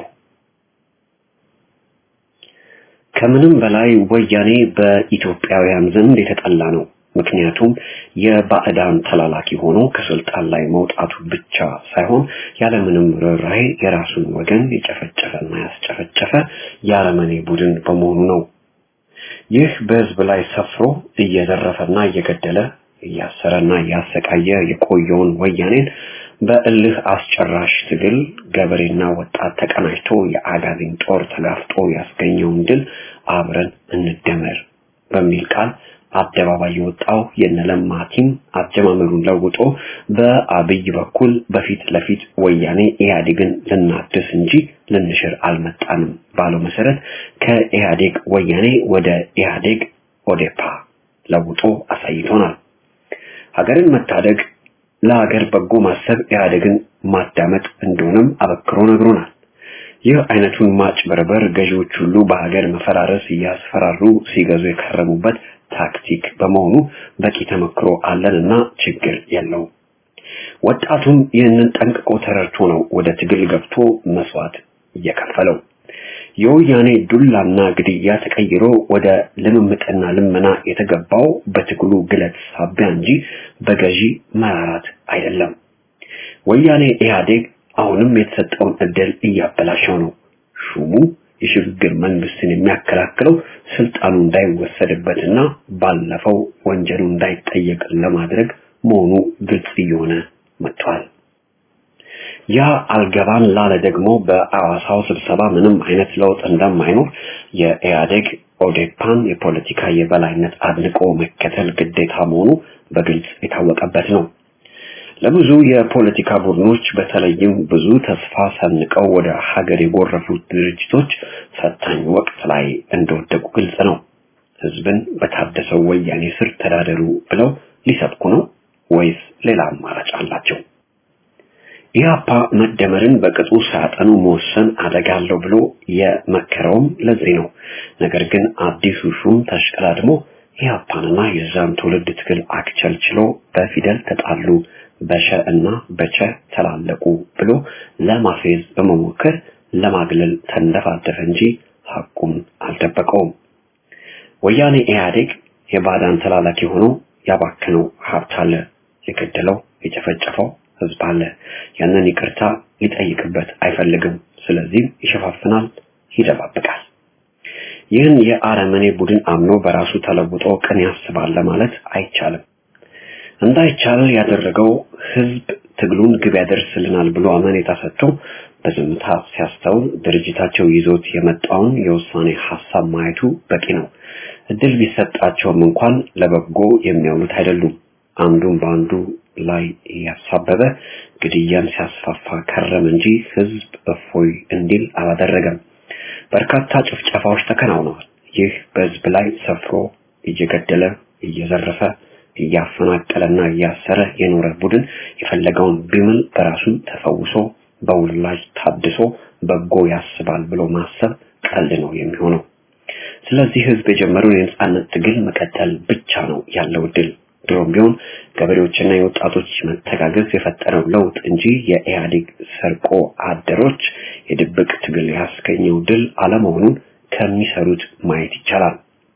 ከምንም በላይ ወያኔ በኢትዮጵያውያን ዘንድ የተጠላ ነው። ምክንያቱም የባዕዳን ተላላኪ ሆኖ ከስልጣን ላይ መውጣቱ ብቻ ሳይሆን ያለምንም ርኅራኄ የራሱን ወገን የጨፈጨፈና ያስጨፈጨፈ የአረመኔ ቡድን በመሆኑ ነው። ይህ በህዝብ ላይ ሰፍሮ እየዘረፈና እየገደለ እያሰረና እያሰቃየ የቆየውን ወያኔን በእልህ አስጨራሽ ትግል ገበሬና ወጣት ተቀናጅቶ የአጋዚን ጦር ተጋፍጦ ያስገኘውን ድል አብረን እንደመር በሚል ቃል አደባባይ የወጣው የነለማ ቲም አጀማመሩን ለውጦ በአብይ በኩል በፊት ለፊት ወያኔ ኢህአዴግን ልናድስ እንጂ ልንሽር አልመጣንም ባለው መሰረት ከኢህአዴግ ወያኔ ወደ ኢህአዴግ ኦዴፓ ለውጦ አሳይቶናል። ሀገርን መታደግ ለሀገር በጎ ማሰብ ኢህአዴግን ማዳመጥ እንደሆነም አበክሮ ነግሮናል። ይህ አይነቱን ማጭበርበር ገዢዎች ሁሉ በሀገር መፈራረስ እያስፈራሩ ሲገዙ የከረሙበት ታክቲክ በመሆኑ በቂ ተመክሮ አለንና ችግር የለውም። ወጣቱም ይህንን ጠንቅቆ ተረድቶ ነው ወደ ትግል ገብቶ መስዋዕት እየከፈለው። የወያኔ ዱላና ግድያ ተቀይሮ ወደ ልምምጥና ልመና የተገባው በትግሉ ግለት ሳቢያ እንጂ በገዢ መራራት አይደለም። ወያኔ ኢህአዴግ አሁንም የተሰጠውን እድል እያበላሸው ነው። ሹሙ የሽግግር መንግስትን የሚያከላክለው ስልጣኑ እንዳይወሰድበትና ባለፈው ወንጀሉ እንዳይጠየቅ ለማድረግ መሆኑ ግልጽ እየሆነ መጥቷል። ያ አልገባን ላለ ደግሞ በአዋሳው ስብሰባ ምንም አይነት ለውጥ እንደማይኖር የኢህአዴግ ኦዴፓን የፖለቲካ የበላይነት አድንቆ መከተል ግዴታ መሆኑ በግልጽ የታወቀበት ነው። ለብዙ የፖለቲካ ቡድኖች በተለይም ብዙ ተስፋ ሰንቀው ወደ ሀገር የጎረፉት ድርጅቶች ፈታኝ ወቅት ላይ እንደወደቁ ግልጽ ነው። ህዝብን በታደሰው ወያኔ ስር ተዳደሩ ብለው ሊሰብኩ ነው ወይስ ሌላ አማራጭ አላቸው? ኢህአፓ መደመርን በቅጡ ሳያጠኑ መወሰን አደጋ አለው ብሎ የመከረውም ለዚህ ነው። ነገር ግን አዲሱ ሹም ተሽቀዳድሞ ኢህአፓንና የዛን ትውልድ ትግል አክቸልችሎ በፊደል ተጣሉ፣ በሸ እና በቸ ተላለቁ ብሎ ለማፌዝ በመሞከር ለማግለል ተንደፋደፈ እንጂ ሐቁም አልደበቀውም። ወያኔ ኢህአዴግ የባዳን ተላላኪ ሆኖ ያባከነው ሀብት አለ፣ የገደለው የጨፈጨፈው ህዝብ አለ። ያንን ይቅርታ ሊጠይቅበት አይፈልግም። ስለዚህም ይሸፋፍናል፣ ይደባብቃል። ይህን የአረመኔ ቡድን አምኖ በራሱ ተለውጦ ቅን ያስባል ለማለት አይቻልም። እንዳይቻል ያደረገው ህዝብ ትግሉን ግብ ያደርስልናል ብሎ አመኔታ ሰጥቶ በዝምታ ሲያስተውል ድርጅታቸው ይዞት የመጣውን የውሳኔ ሀሳብ ማየቱ በቂ ነው። እድል ቢሰጣቸውም እንኳን ለበጎ የሚያውሉት አይደሉም። አንዱን በአንዱ ላይ እያሳበበ ግድያን ሲያስፋፋ ከረም እንጂ ህዝብ እፎይ እንዲል አላደረገም። በርካታ ጭፍጨፋዎች ተከናውነዋል። ይህ በህዝብ ላይ ሰፍሮ እየገደለ እየዘረፈ እያፈናቀለና እያሰረ የኖረ ቡድን የፈለገውን ቢምል በራሱ ተፈውሶ በውላጅ ታድሶ በጎ ያስባል ብሎ ማሰብ ቀልድ ነው የሚሆነው። ስለዚህ ህዝብ የጀመረውን የነጻነት ትግል መቀጠል ብቻ ነው ያለው ድል። ድሮም ቢሆን ገበሬዎችና የወጣቶች መተጋገዝ የፈጠረው ለውጥ እንጂ የኢህአዴግ ሰርቆ አደሮች የድብቅ ትግል ያስገኘው ድል አለመሆኑን ከሚሰሩት ማየት ይቻላል።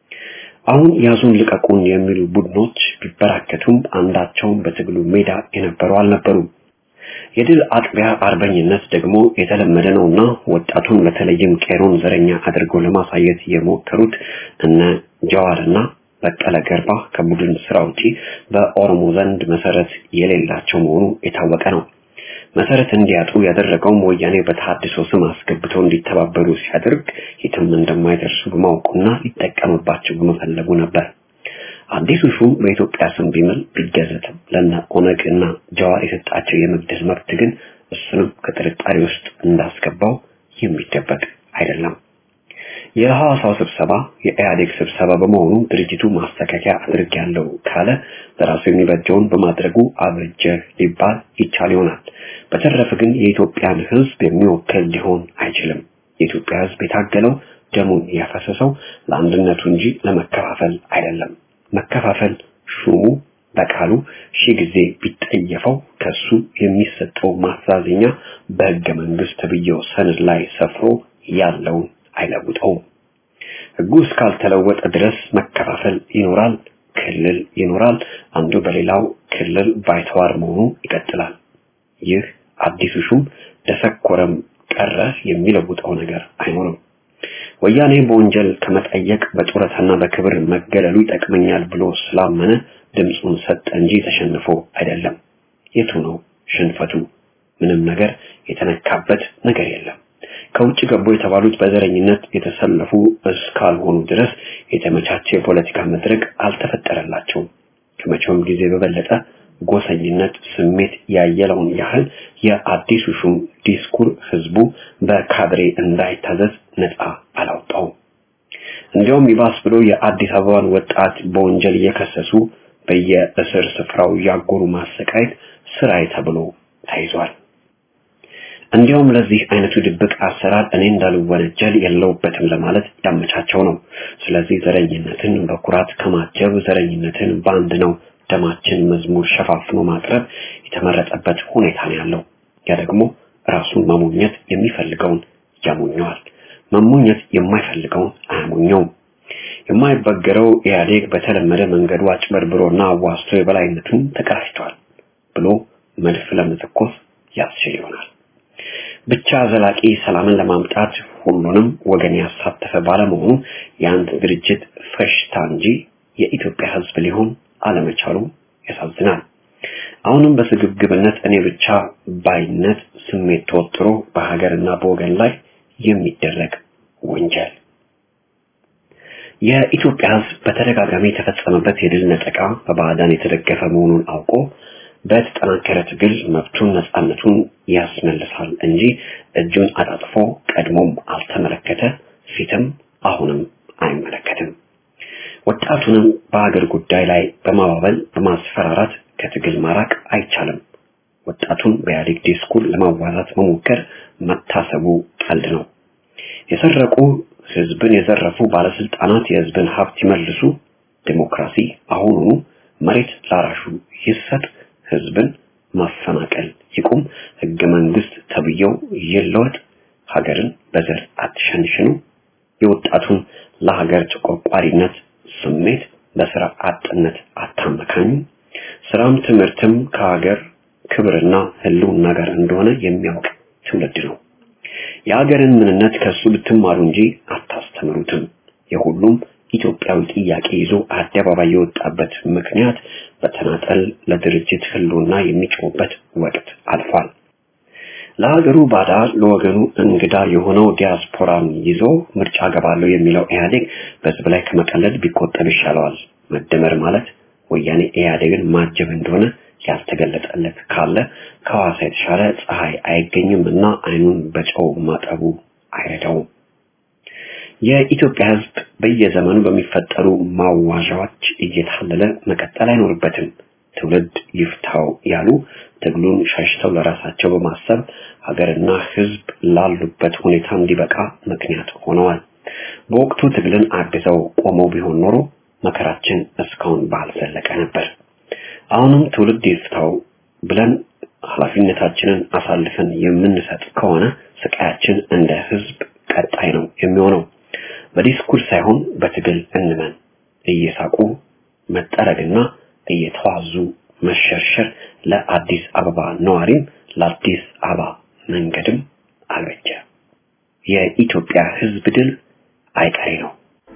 አሁን ያዙን ልቀቁን የሚሉ ቡድኖች ቢበራከቱም አንዳቸውም በትግሉ ሜዳ የነበሩ አልነበሩም። የድል አጥቢያ አርበኝነት ደግሞ የተለመደ ነውና ወጣቱን በተለይም ቄሮን ዘረኛ አድርገው ለማሳየት የሞከሩት እነ ጀዋርና በቀለ ገርባ ከቡድን ስራ ውጪ በኦሮሞ ዘንድ መሰረት የሌላቸው መሆኑ የታወቀ ነው። መሰረት እንዲያጡ ያደረገውም ወያኔ በተሐድሶ ስም አስገብተው እንዲተባበሩ ሲያደርግ የትም እንደማይደርሱ በማወቁና ሊጠቀምባቸው በመፈለጉ ነበር። አዲሱ ሹም በኢትዮጵያ ስም ቢምል ቢገዘትም ለነ ኦነግ እና ጀዋር የሰጣቸው የመግደል መብት ግን እሱንም ከጥርጣሬ ውስጥ እንዳስገባው የሚደበቅ አይደለም። የሐዋሳው ስብሰባ የኢህአዴግ ስብሰባ በመሆኑ ድርጅቱ ማስተካከያ አድርጌያለሁ ካለ በራሱ የሚበጀውን በማድረጉ አብጀ ሊባል ይቻል ይሆናል። በተረፈ ግን የኢትዮጵያን ሕዝብ የሚወክል ሊሆን አይችልም። የኢትዮጵያ ሕዝብ የታገለው ደሙን ያፈሰሰው ለአንድነቱ እንጂ ለመከፋፈል አይደለም። መከፋፈል ሹሙ በቃሉ ሺህ ጊዜ ቢጠየፈው ከሱ የሚሰጠው ማስተዛዘኛ በሕገ መንግስት ተብዬው ሰነድ ላይ ሰፍሮ ያለውን አይለውጠውም። ህጉ እስካልተለወጠ ድረስ መከፋፈል ይኖራል፣ ክልል ይኖራል። አንዱ በሌላው ክልል ባይተዋር መሆኑ ይቀጥላል። ይህ አዲሱ ሹም ደሰኮረም ቀረ የሚለውጠው ነገር አይኖርም። ወያኔ በወንጀል ከመጠየቅ በጡረታና በክብር መገለሉ ይጠቅመኛል ብሎ ስላመነ ድምፁን ሰጠ እንጂ ተሸንፎ አይደለም። የቱ ነው ሽንፈቱ? ምንም ነገር የተነካበት ነገር የለም። ከውጭ ገቡ የተባሉት በዘረኝነት የተሰለፉ እስካልሆኑ ድረስ የተመቻቸ የፖለቲካ መድረክ አልተፈጠረላቸውም። ከመቼውም ጊዜ በበለጠ ጎሰኝነት ስሜት ያየለውን ያህል የአዲሱ ሹም ዲስኩር ህዝቡ በካድሬ እንዳይታዘዝ ነፃ አላወጣውም። እንዲያውም ይባስ ብሎ የአዲስ አበባን ወጣት በወንጀል እየከሰሱ በየእስር ስፍራው ያጎሩ ማሰቃየት ስራዬ ተብሎ ተይዟል። እንዲያውም ለዚህ አይነቱ ድብቅ አሰራር እኔ እንዳልወነጀል የለውበትም ለማለት ያመቻቸው ነው። ስለዚህ ዘረኝነትን በኩራት ከማጀብ ዘረኝነትን በአንድ ነው ደማችን መዝሙር ሸፋፍኖ ማቅረብ የተመረጠበት ሁኔታ ነው ያለው። ያ ደግሞ ራሱን መሞኘት የሚፈልገውን ያሞኘዋል፣ መሞኘት የማይፈልገውን አያሞኘውም። የማይበገረው ኢህአዴግ በተለመደ መንገዱ አጭበርብሮና አዋስቶ የበላይነቱን ተቀዳጅቷል ብሎ መድፍ ለመተኮስ ያስችል ይሆናል። ብቻ ዘላቂ ሰላምን ለማምጣት ሁሉንም ወገን ያሳተፈ ባለመሆኑ የአንድ ድርጅት ፈሽታ እንጂ የኢትዮጵያ ሕዝብ ሊሆን አለመቻሉ ያሳዝናል። አሁንም በስግብግብነት እኔ ብቻ ባይነት ስሜት ተወጥሮ በሀገርና በወገን ላይ የሚደረግ ወንጀል የኢትዮጵያ ሕዝብ በተደጋጋሚ የተፈጸመበት የድል ነጠቃ በባዕዳን የተደገፈ መሆኑን አውቆ በተጠናከረ ትግል መብቱን ነፃነቱን ያስመልሳል እንጂ እጁን አጣጥፎ ቀድሞም አልተመለከተ፣ ፊትም አሁንም አይመለከትም። ወጣቱንም በሀገር ጉዳይ ላይ በማባበል በማስፈራራት ከትግል ማራቅ አይቻልም። ወጣቱን በኢህአዴግ ዲስኩር ለማዋዛት መሞከር መታሰቡ ቀልድ ነው። የሰረቁ ህዝብን የዘረፉ ባለስልጣናት የህዝብን ሀብት ይመልሱ፣ ዲሞክራሲ አሁኑኑ መሬት ላራሹ ይሰጥ፣ ህዝብን ማፈናቀል ይቁም፣ ህገ መንግስት ተብየው ይለወጥ፣ ሀገርን በዘር አትሸንሽኑ፣ የወጣቱን ለሀገር ተቆርቋሪነት ስሜት በስራ አጥነት አታመካኙ፣ ስራም ትምህርትም ከሀገር ክብርና ህልውና ጋር እንደሆነ የሚያውቅ ትውልድ ነው። የሀገርን ምንነት ከሱ ብትማሩ እንጂ አታስተምሩትም። የሁሉም ኢትዮጵያዊ ጥያቄ ይዞ አደባባይ የወጣበት ምክንያት በተናጠል ለድርጅት ህልውና የሚጮህበት ወቅት አልፏል። ለሀገሩ ባዳ ለወገኑ እንግዳ የሆነው ዲያስፖራን ይዞ ምርጫ ገባለሁ የሚለው ኢህአዴግ በህዝብ ላይ ከመቀለድ ቢቆጠብ ይሻለዋል። መደመር ማለት ወያኔ ኢህአዴግን ማጀብ እንደሆነ ያልተገለጠለት ካለ ከሐዋሳ የተሻለ ፀሐይ አይገኝም እና አይኑን በጨው ማጠቡ አይረዳውም። የኢትዮጵያ ህዝብ በየዘመኑ በሚፈጠሩ ማዋዣዎች እየታለለ መቀጠል አይኖርበትም። ትውልድ ይፍታው ያሉ ትግሉን ሸሽተው ለራሳቸው በማሰብ ሀገርና ህዝብ ላሉበት ሁኔታ እንዲበቃ ምክንያት ሆነዋል። በወቅቱ ትግልን አግዘው ቆመው ቢሆን ኖሮ መከራችን እስካሁን ባልዘለቀ ነበር። አሁንም ትውልድ ይፍታው ብለን ኃላፊነታችንን አሳልፈን የምንሰጥ ከሆነ ስቃያችን እንደ ህዝብ ቀጣይ ነው የሚሆነው። በዲስኩር ሳይሆን በትግል እንመን። እየሳቁ መጠረግና እየተዋዙ መሸርሸር ለአዲስ አበባ ነዋሪም ለአዲስ አበባ መንገድም አልበጀ። የኢትዮጵያ ህዝብ ድል አይቀሬ ነው።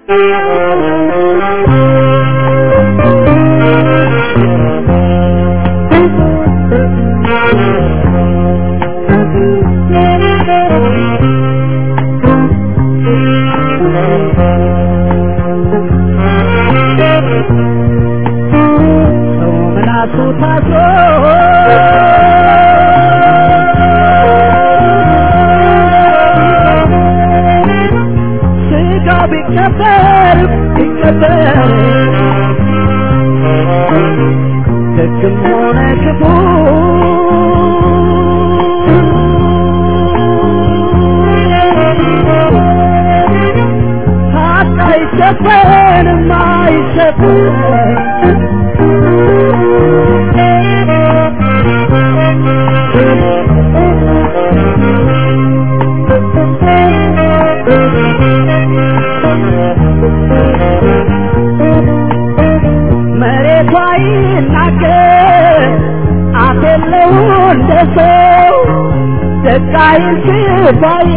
ባይ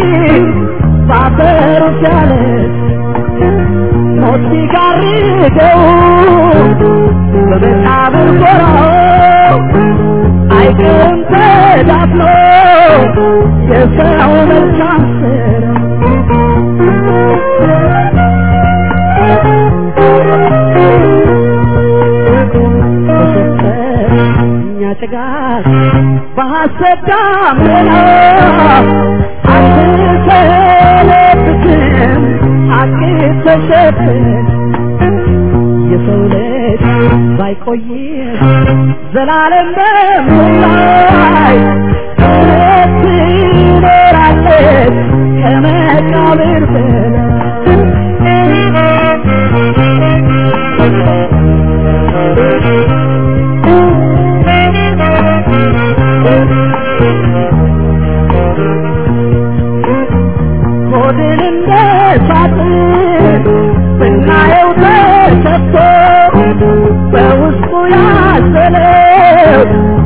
ባፈሩ ቻለ ሞት ሲጋርደው በመቃብር ጎራው አይቅርም ተዳፍኖ የሰው መልካም እኛ ጭጋግ በሐሰት ዳመና አትሰለብትም ሐቅ ተሸፍን የሰው ልጅ ባይቆይም ዘላለም በምድር ላይ እውነት መቃብር ሆድን እንደ ሳጥን ብናየው ተሰጥቶ በውስጡ ያዘለው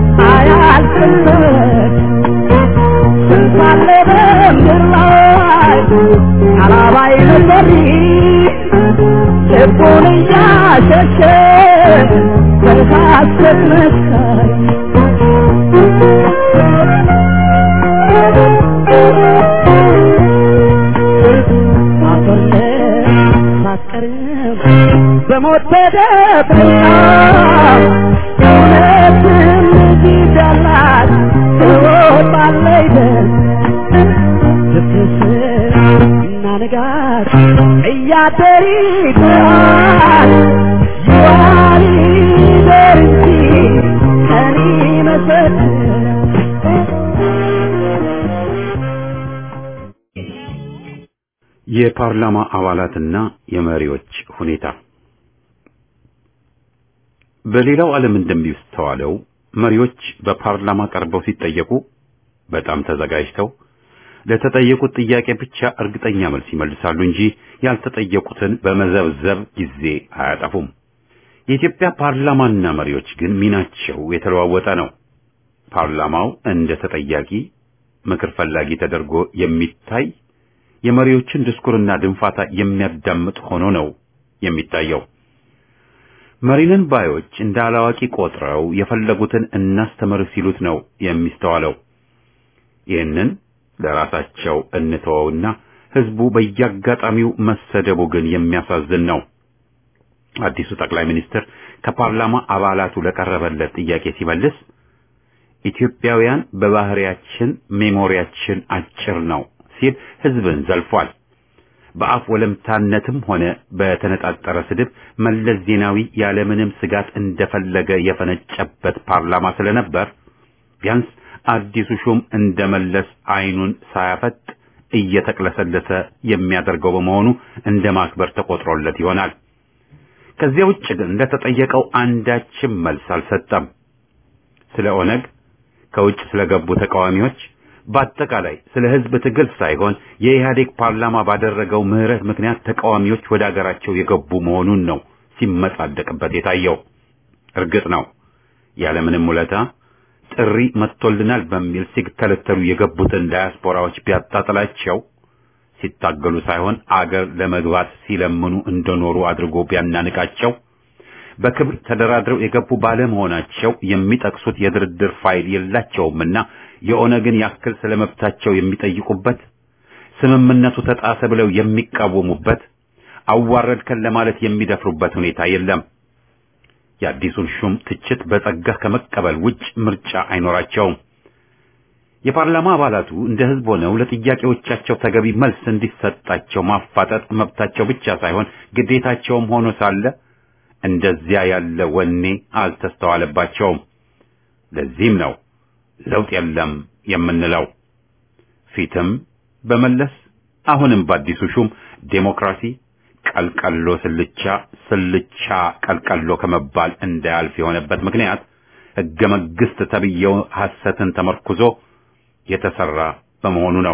አያልቅለት ስንት አለ በምድር ላይ አላባይ ነበር ልቡን እያሸሸ በሐሰት መስካይ በሞት ተደብቃ እውነትም ይገላት ትወጣለች ድፍስስ እና ንጋት እያደር ይጥራል ይዋል ይደር እንጂ ቀን ይመሰል የፓርላማ አባላትና የመሪዎች ሁኔታ በሌላው ዓለም እንደሚስተዋለው መሪዎች በፓርላማ ቀርበው ሲጠየቁ በጣም ተዘጋጅተው ለተጠየቁት ጥያቄ ብቻ እርግጠኛ መልስ ይመልሳሉ እንጂ ያልተጠየቁትን በመዘብዘብ ጊዜ አያጠፉም። የኢትዮጵያ ፓርላማና መሪዎች ግን ሚናቸው የተለዋወጠ ነው። ፓርላማው እንደ ተጠያቂ ምክር ፈላጊ ተደርጎ የሚታይ የመሪዎችን ድስኩርና ድንፋታ የሚያዳምጥ ሆኖ ነው የሚታየው። መሪንን ባዮች እንደ አላዋቂ ቆጥረው የፈለጉትን እናስተምር ሲሉት ነው የሚስተዋለው። ይህንን ለራሳቸው እንተወውና ህዝቡ በየአጋጣሚው መሰደቡ ግን የሚያሳዝን ነው። አዲሱ ጠቅላይ ሚኒስትር ከፓርላማ አባላቱ ለቀረበለት ጥያቄ ሲመልስ ኢትዮጵያውያን በባህሪያችን ሜሞሪያችን አጭር ነው ሲል ህዝብን ዘልፏል። በአፍ ወለምታነትም ሆነ በተነጣጠረ ስድብ መለስ ዜናዊ ያለምንም ስጋት እንደፈለገ የፈነጨበት ፓርላማ ስለነበር ቢያንስ አዲሱ ሹም እንደመለስ አይኑን ሳያፈጥ እየተቅለሰለሰ የሚያደርገው በመሆኑ እንደ ማክበር ተቆጥሮለት ይሆናል። ከዚያ ውጭ ግን ለተጠየቀው አንዳችም መልስ አልሰጠም። ስለ ኦነግ፣ ከውጭ ስለገቡ ተቃዋሚዎች በአጠቃላይ ስለ ህዝብ ትግል ሳይሆን የኢህአዴግ ፓርላማ ባደረገው ምህረት ምክንያት ተቃዋሚዎች ወደ አገራቸው የገቡ መሆኑን ነው ሲመጻደቅበት የታየው። እርግጥ ነው ያለምንም ውለታ ጥሪ መጥቶልናል በሚል ሲተለተሉ የገቡትን ዳያስፖራዎች ቢያጣጥላቸው ሲታገሉ ሳይሆን አገር ለመግባት ሲለምኑ እንደኖሩ አድርጎ ቢያናንቃቸው በክብር ተደራድረው የገቡ ባለመሆናቸው የሚጠቅሱት የድርድር ፋይል የላቸውምና የኦነግን ያክል ስለመብታቸው የሚጠይቁበት ስምምነቱ ተጣሰ ብለው የሚቃወሙበት አዋረድከን ለማለት የሚደፍሩበት ሁኔታ የለም። የአዲሱን ሹም ትችት በጸጋ ከመቀበል ውጭ ምርጫ አይኖራቸውም። የፓርላማ አባላቱ እንደ ህዝብ ሆነው ለጥያቄዎቻቸው ተገቢ መልስ እንዲሰጣቸው ማፋጠጥ መብታቸው ብቻ ሳይሆን ግዴታቸውም ሆኖ ሳለ እንደዚያ ያለ ወኔ አልተስተዋለባቸውም። ለዚህም ነው ለውጥ የለም የምንለው። ፊትም በመለስ አሁንም በአዲሱ ሹም ዴሞክራሲ ቀልቀሎ ስልቻ ስልቻ ቀልቀሎ ከመባል እንዳያልፍ የሆነበት ምክንያት ህገ መንግስት ተብዬው ሐሰትን ተመርኩዞ የተሰራ በመሆኑ ነው።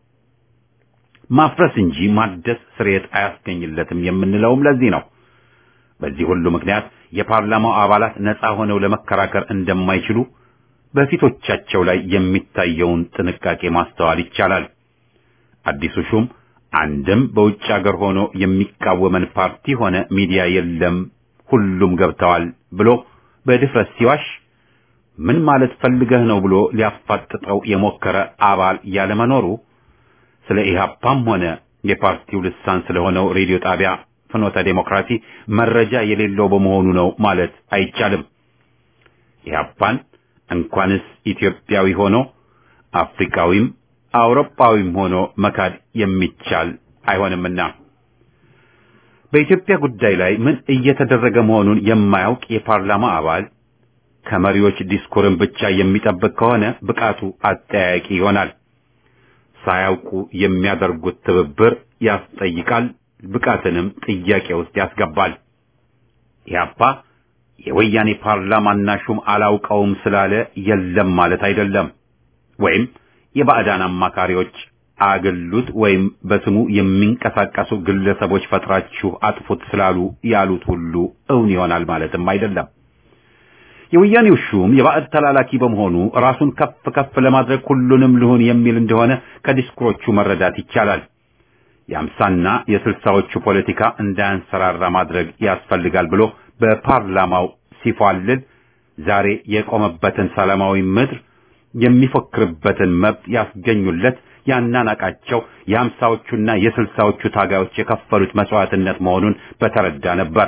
ማፍረስ እንጂ ማደስ ስርየት አያስገኝለትም የምንለውም ለዚህ ነው። በዚህ ሁሉ ምክንያት የፓርላማው አባላት ነፃ ሆነው ለመከራከር እንደማይችሉ በፊቶቻቸው ላይ የሚታየውን ጥንቃቄ ማስተዋል ይቻላል። አዲሱ ሹም አንድም በውጭ ሀገር ሆኖ የሚቃወመን ፓርቲ ሆነ ሚዲያ የለም፣ ሁሉም ገብተዋል ብሎ በድፍረት ሲዋሽ ምን ማለት ፈልገህ ነው ብሎ ሊያፋጥጠው የሞከረ አባል ያለመኖሩ ስለ ኢህአፓም ሆነ የፓርቲው ልሳን ስለሆነው ሬዲዮ ጣቢያ ፍኖተ ዴሞክራሲ መረጃ የሌለው በመሆኑ ነው ማለት አይቻልም። ኢህአፓን እንኳንስ ኢትዮጵያዊ ሆኖ አፍሪካዊም አውሮፓዊም ሆኖ መካድ የሚቻል አይሆንምና በኢትዮጵያ ጉዳይ ላይ ምን እየተደረገ መሆኑን የማያውቅ የፓርላማ አባል ከመሪዎች ዲስኩርን ብቻ የሚጠብቅ ከሆነ ብቃቱ አጠያያቂ ይሆናል። ሳያውቁ የሚያደርጉት ትብብር ያስጠይቃል፣ ብቃትንም ጥያቄ ውስጥ ያስገባል። ኢህአፓ የወያኔ ፓርላማና ሹም አላውቀውም ስላለ የለም ማለት አይደለም። ወይም የባዕዳን አማካሪዎች አግሉት ወይም በስሙ የሚንቀሳቀሱ ግለሰቦች ፈጥራችሁ አጥፉት ስላሉ ያሉት ሁሉ እውን ይሆናል ማለትም አይደለም። የወያኔው ሹም የባዕድ ተላላኪ በመሆኑ ራሱን ከፍ ከፍ ለማድረግ ሁሉንም ልሁን የሚል እንደሆነ ከዲስኩሮቹ መረዳት ይቻላል። የአምሳና የስልሳዎቹ ፖለቲካ እንዳያንሰራራ ማድረግ ያስፈልጋል ብሎ በፓርላማው ሲፏልል ዛሬ የቆመበትን ሰላማዊ ምድር የሚፎክርበትን መብት ያስገኙለት ያናናቃቸው የአምሳዎቹና የስልሳዎቹ ታጋዮች የከፈሉት መስዋዕትነት መሆኑን በተረዳ ነበር።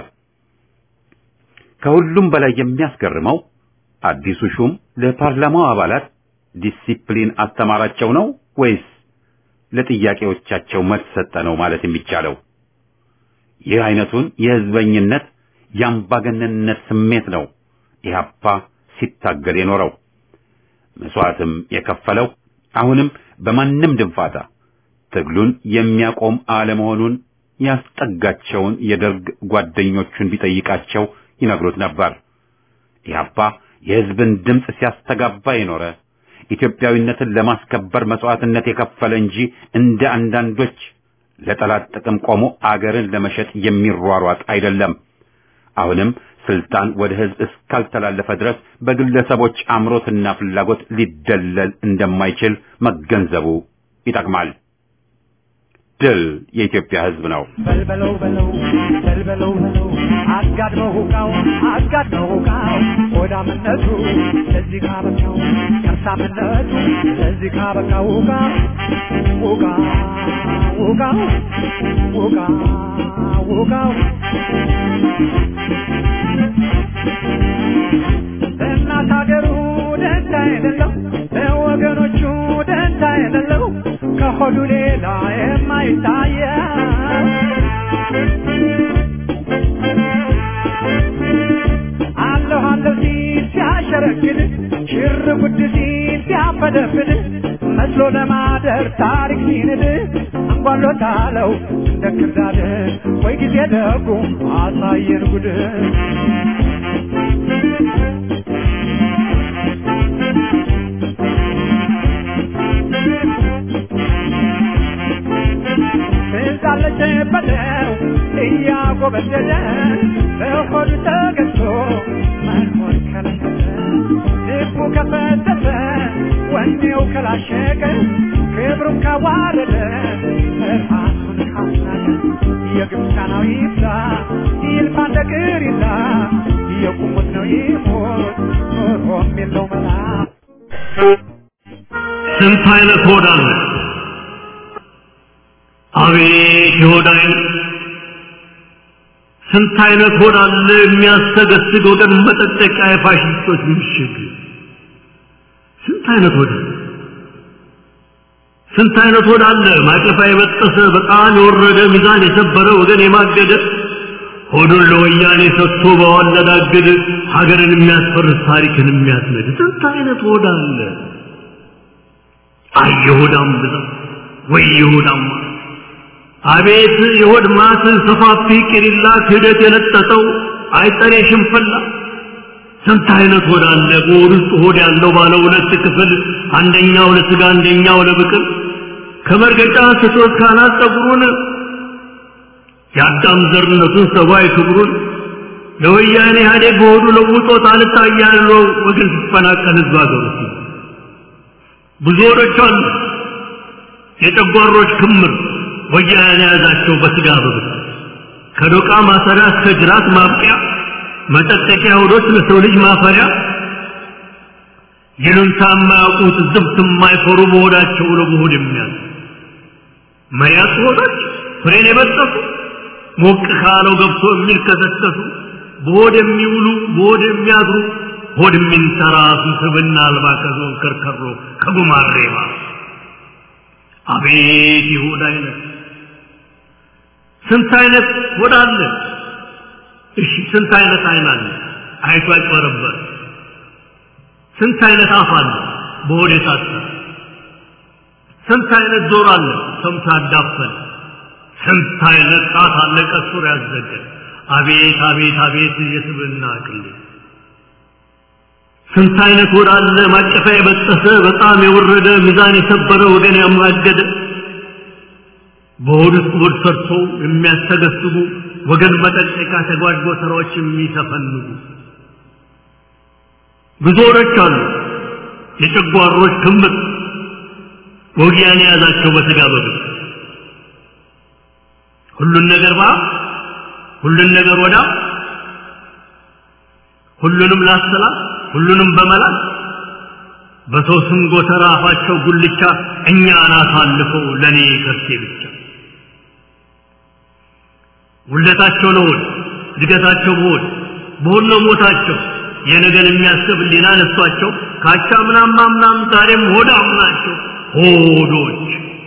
ከሁሉም በላይ የሚያስገርመው አዲሱ ሹም ለፓርላማው አባላት ዲሲፕሊን አስተማራቸው ነው ወይስ ለጥያቄዎቻቸው መልስ ሰጠ ነው ማለት የሚቻለው? ይህ አይነቱን የህዝበኝነት የአምባገነንነት ስሜት ነው ኢህአፓ ሲታገል የኖረው መስዋዕትም የከፈለው አሁንም በማንም ድንፋታ ትግሉን የሚያቆም አለመሆኑን ያስጠጋቸውን የደርግ ጓደኞቹን ቢጠይቃቸው ይነግሩት ነበር። ኢህአፓ የህዝብን ድምፅ ሲያስተጋባ የኖረ ኢትዮጵያዊነትን ለማስከበር መስዋዕትነት የከፈለ እንጂ እንደ አንዳንዶች ለጠላት ጥቅም ቆሞ አገርን ለመሸጥ የሚሯሯጥ አይደለም። አሁንም ስልጣን ወደ ህዝብ እስካልተላለፈ ድረስ በግለሰቦች አምሮትና ፍላጎት ሊደለል እንደማይችል መገንዘቡ ይጠቅማል። ድል የኢትዮጵያ ህዝብ ነው። በልበለው በለው በልበለው በለው አጋድመው ሁቃው አጋድመው ሁቃው ሆዳምነቱ ለዚህ ካበቃው ከርሳምነቱ ለዚህ ካበቃው ሁቃ ሁቃ ሁቃ ሁቃ ሁቃው እናት ሀገሩ ደንታ የሌለው ለወገኖቹ ደንታ የሌለው ከሆዱ ሌላ የማይታየ አለሁ አለሁ ሲል ሲያሸረግድ ሽር ጉድ ሲል ሲያፈደፍድ መስሎ ለማደር ታሪክ ሲንድ አንጓሎታለው እንደ ክርዳድ ወይ ጊዜ ደጉ አሳየን ጉድ እንዳለች በለው እያጎበደደ በሆዱ ተገዝቶ መኖር ከለከለ ልቡ ከፈተተ ወኔው ከላሸቀ ክብሩን ካዋረደ ራሱን ካስናቀ የግብፃናዊ ይብዛ ይልፋ እንደ ቅሪላ የቁሙት ነው ይሞት ኖሮም የለው መላ ስንት አይነት ሆድ አለ? አቤት የሆድ አይነት! ስንት አይነት ሆድ አለ የሚያስተገስግ ወገን መጠጠቂያ የፋሽስቶች ምሽግ! ስንት አይነት ሆድ አለ! ስንት አይነት ሆድ አለ ማቀፋ የበጠሰ በጣም የወረደ ሚዛን የሰበረ ወገን የማገደ ሆዱን ለወያኔ ሰጥቶ በዋለዳግድ ሀገርን የሚያስፈርስ ታሪክን የሚያስነድ ስንት አይነት ሆድ አለ! አይ የሆዳም ብዛት ወይ የሆዳም አቤት የሆድ ማት ሰፋፊ ቂሪላ ክህደት የለጠጠው አይጠሬ ሽንፈላ ስንት አይነት ሆድ አለ በሆድ ውስጥ ሆድ ያለው ባለ ሁለት ክፍል አንደኛው ለስጋ አንደኛው ለብቅል ከመርገጫ ስቶት ካናት ጸጉሩን የአዳም ዘርነቱን ሰብአዊ ክብሩን ለወያኔ ኢህአዴግ በሆዱ ለውጦት አልታያለው ወገን ሲፈናቀል ህዝብ አገሩ ብዙ ሆዶች አሉ የጨጓሮች ክምር ወያኔ የያዛቸው በስጋ በብት ከዶቃ ማሰሪያ እስከ ጅራት ማብቂያ መጠጠቂያ ሆዶች ለሰው ልጅ ማፈሪያ ይሉንታ የማያውቁት ዝብት የማይፈሩ በሆዳቸው ለመሆድ የሚያዝ መያት ሆዶች ፍሬን የበጠሱ ሞቅ ካለው ገብቶ የሚልከሰከሱ በሆድ የሚውሉ በሆድ የሚያድሩ ሆድ የሚንተራሱ ስብና አልባ ከዞን ከርከሮ ከጉማሬማ አቤት ይሁዳ አይነት ስንት አይነት ሆድ አለ እሺ ስንት አይነት አይን አለ አይቶ አይጨረበር ስንት አይነት አፍ አለ በሆድ የታሰረ ስንት አይነት ዞር አለ ሰምቶ ያዳፈን ስንት አይነት ጣት አለ ቀሱር ያዘገ አቤት አቤት አቤት የስብና ቅሌት ስንት አይነት ወር አለ ማቀፊያ የበጠሰ በጣም የወረደ ሚዛን የሰበረ ወገን ያማገደ በሆድ ውስጥ ሆድ ሰርቶ የሚያስተገስቡ ወገን መጠቀቂያ ተጓዥ ጎተራዎች የሚተፈንጉ ብዙ ወሮች አሉ የጨጓሮች ክምር ወጊያን የያዛቸው በስጋ በብት ሁሉን ነገር ባ ሁሉን ነገር ወዳ ሁሉንም ላሰላት ሁሉንም በመላት በሰው ስም ጎተራ አፋቸው ጉልቻ እኛን አሳልፈው ለእኔ ከርሴ ብቻ ውለታቸው ለሆድ እድገታቸው በሆድ በሆድ ነው ሞታቸው የነገን የሚያስብ ሊና ነሷቸው ካቻ ምናም ምናም ዛሬም ሆዳም ናቸው ሆዶች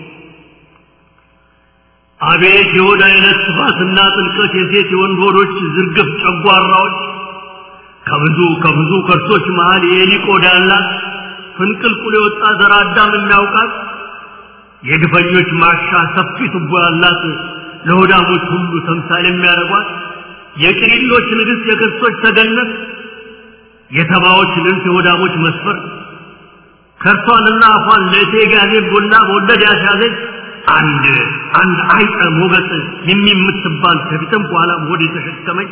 አቤት የሆድ አይነት ስፋትና ጥልቀት የሴት የወንድ ሆዶች ዝርግፍ ጨጓራዎች ከብዙ ከብዙ ከርሶች መሃል የኤሊ ቆዳ ያላት ፍንቅልቁል የወጣ ዘር አዳም የሚያውቃት የግፈኞች ማርሻ ሰፊ ቱቦ ያላት ለሆዳሞች ሁሉ ተምሳሌ የሚያደርጓት የቅሪሎች ንግሥት የክርስቶች ተገነት የተባዎች ልንት የሆዳሞች መስፈር ከርሷንና አፏን ለቴጋዜ ቡና በወለድ ያስያዘች አንድ አንድ አይጠ ሞገጥ የሚምትባል ከፊትም በኋላ ሆድ የተሸከመች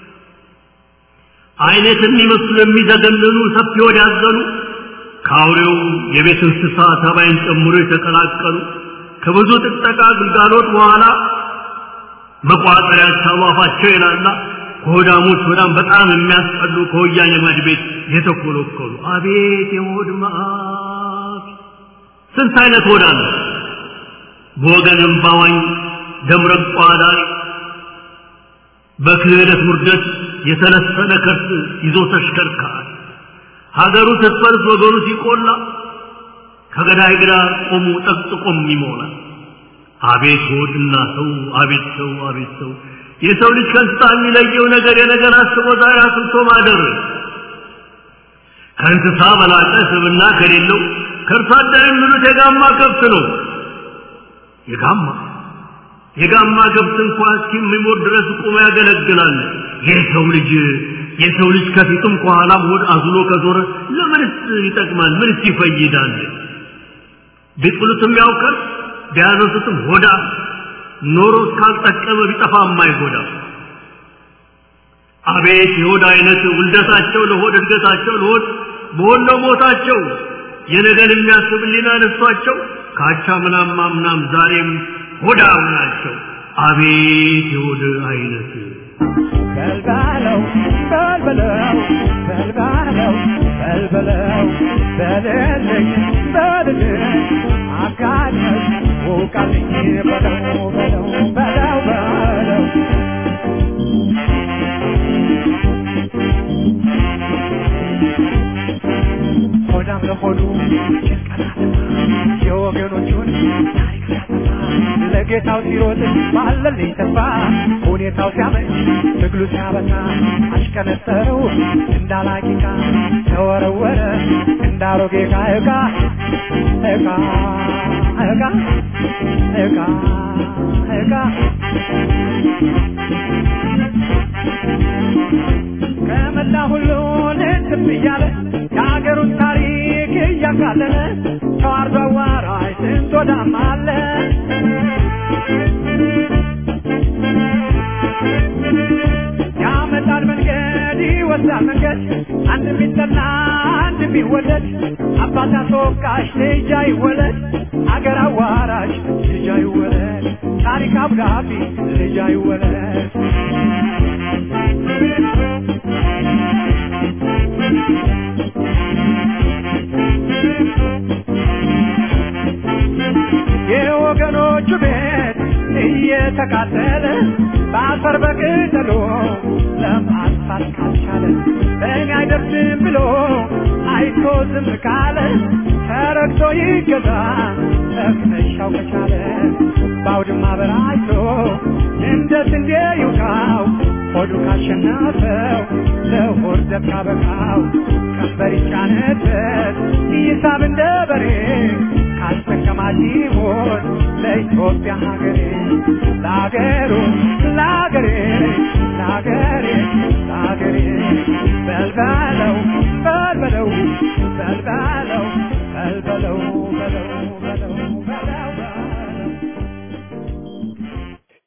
አይነት የሚመስሉ የሚዘገንኑ ሰፊ ሆድ ያዘኑ ከአውሬው የቤት እንስሳ ተባይን ጨምሮ የተቀላቀሉ ከብዙ ጥጠቃ ግልጋሎት በኋላ መቋጠሪያቸው አፋቸው ይላላ ከሆዳሞች በጣም በጣም የሚያስጠሉ ከወያኔ ማድ ቤት የተኮለኮሉ አቤት የሆድ መዓት ስንት አይነት ሆድ አለ በወገን እምባዋኝ ደምረቅ ቋዳሪ በክህደት ውርደት የተለሰነ ከርስ ይዞ ተሽከርካሪ ሀገሩ ስትፈርስ ወገኑ ሲቆላ ከገዳይ ግራ ቆሙ ጠቅጥቆም ይሞላል አቤት ሆድና ሰው አቤት ሰው አቤት ሰው የሰው ልጅ ከእንስሳ የሚለየው ነገር የነገር አስቦ ዛሬ አስብቶ ማደር ከእንስሳ በላቀ ስብና ከሌለው ከእርሷ አደር የሚሉት የጋማ ከብት ነው የጋማ የጋማ ከብት እንኳ እስኪሞት ድረስ ቁሞ ያገለግላል የሰው ልጅ የሰው ልጅ ከፊቱም ከኋላም ሆድ አዝሎ ከዞረ ለምንስ ይጠቅማል ምንስ ይፈይዳል ቢጥሉትም ያውቀር ቢያነሱትም ሆዳ ኖሮ እስካልጠቀመ ቢጠፋ የማይጎዳ አቤት የሆድ አይነት ውልደታቸው ለሆድ እድገታቸው ለሆድ በሆድ ነው ሞታቸው የነገን የሚያስብ ሊና ነሷቸው ካቻ ምናም ምናም ዛሬም ሆዳም ናቸው አቤት የሆድ አይነት በልባለው በልበለው በልባለው በልበለው በልልኝ በልልኝ አጋድመሽ ውቃልኝ በለው በለው በለው በለው ሆዳም ለሆዱ የወገኖቹን ታሪክ ሲያጠፋ ለጌታው ሲሮጥ ባለልኝ ተስፋ ሁኔታው ሲያመች ትግሉ ሲያበሳ አሽከነጠረው እንዳላቂቃ ተወረወረ እንዳሮጌ ዕቃ ዕቃ ዕቃ ዕቃ ዕቃ ዕቃ ከመላ ሁሉ ልትም እያለ የሀገሩን ታሪክ እያካለለ ተዋርዶ አዋራጅ ስንት ወዳም አለ ያመጣል መንገድ ይወስዳል መንገድ አንድ ቢጠላ አንድ ቢወደድ አባት አስወቃሽ ልጅ አይወለድ አገር አዋራሽ ልጅ አይወለድ ታሪክ አብዳቢ ልጅ አይወለድ የወገኖቹ ቤት እየተቃጠለ በአፈር በቅጠሎ ለማጥፋት ካልቻለ በእኔ አይደርስም ብሎ አይቶ ዝም ካለ ተረግቶ ይገዛ ተክነሻው ከቻለ በአውድማ በራይቶ እንደ ስንዴ ይውቃው ሆዱ ካሸነፈው ለሆድ ዘብ ካበቃው ቀንበር ይጫነበት ይሳብ እንደ በሬ ካስጠቀማት ኢትዮጵያ ሀገሬ ለአገሩ ለአገሬ ለአገሬ ለአገሬ በልበለው በልበለው በልበለው በልበለው በለው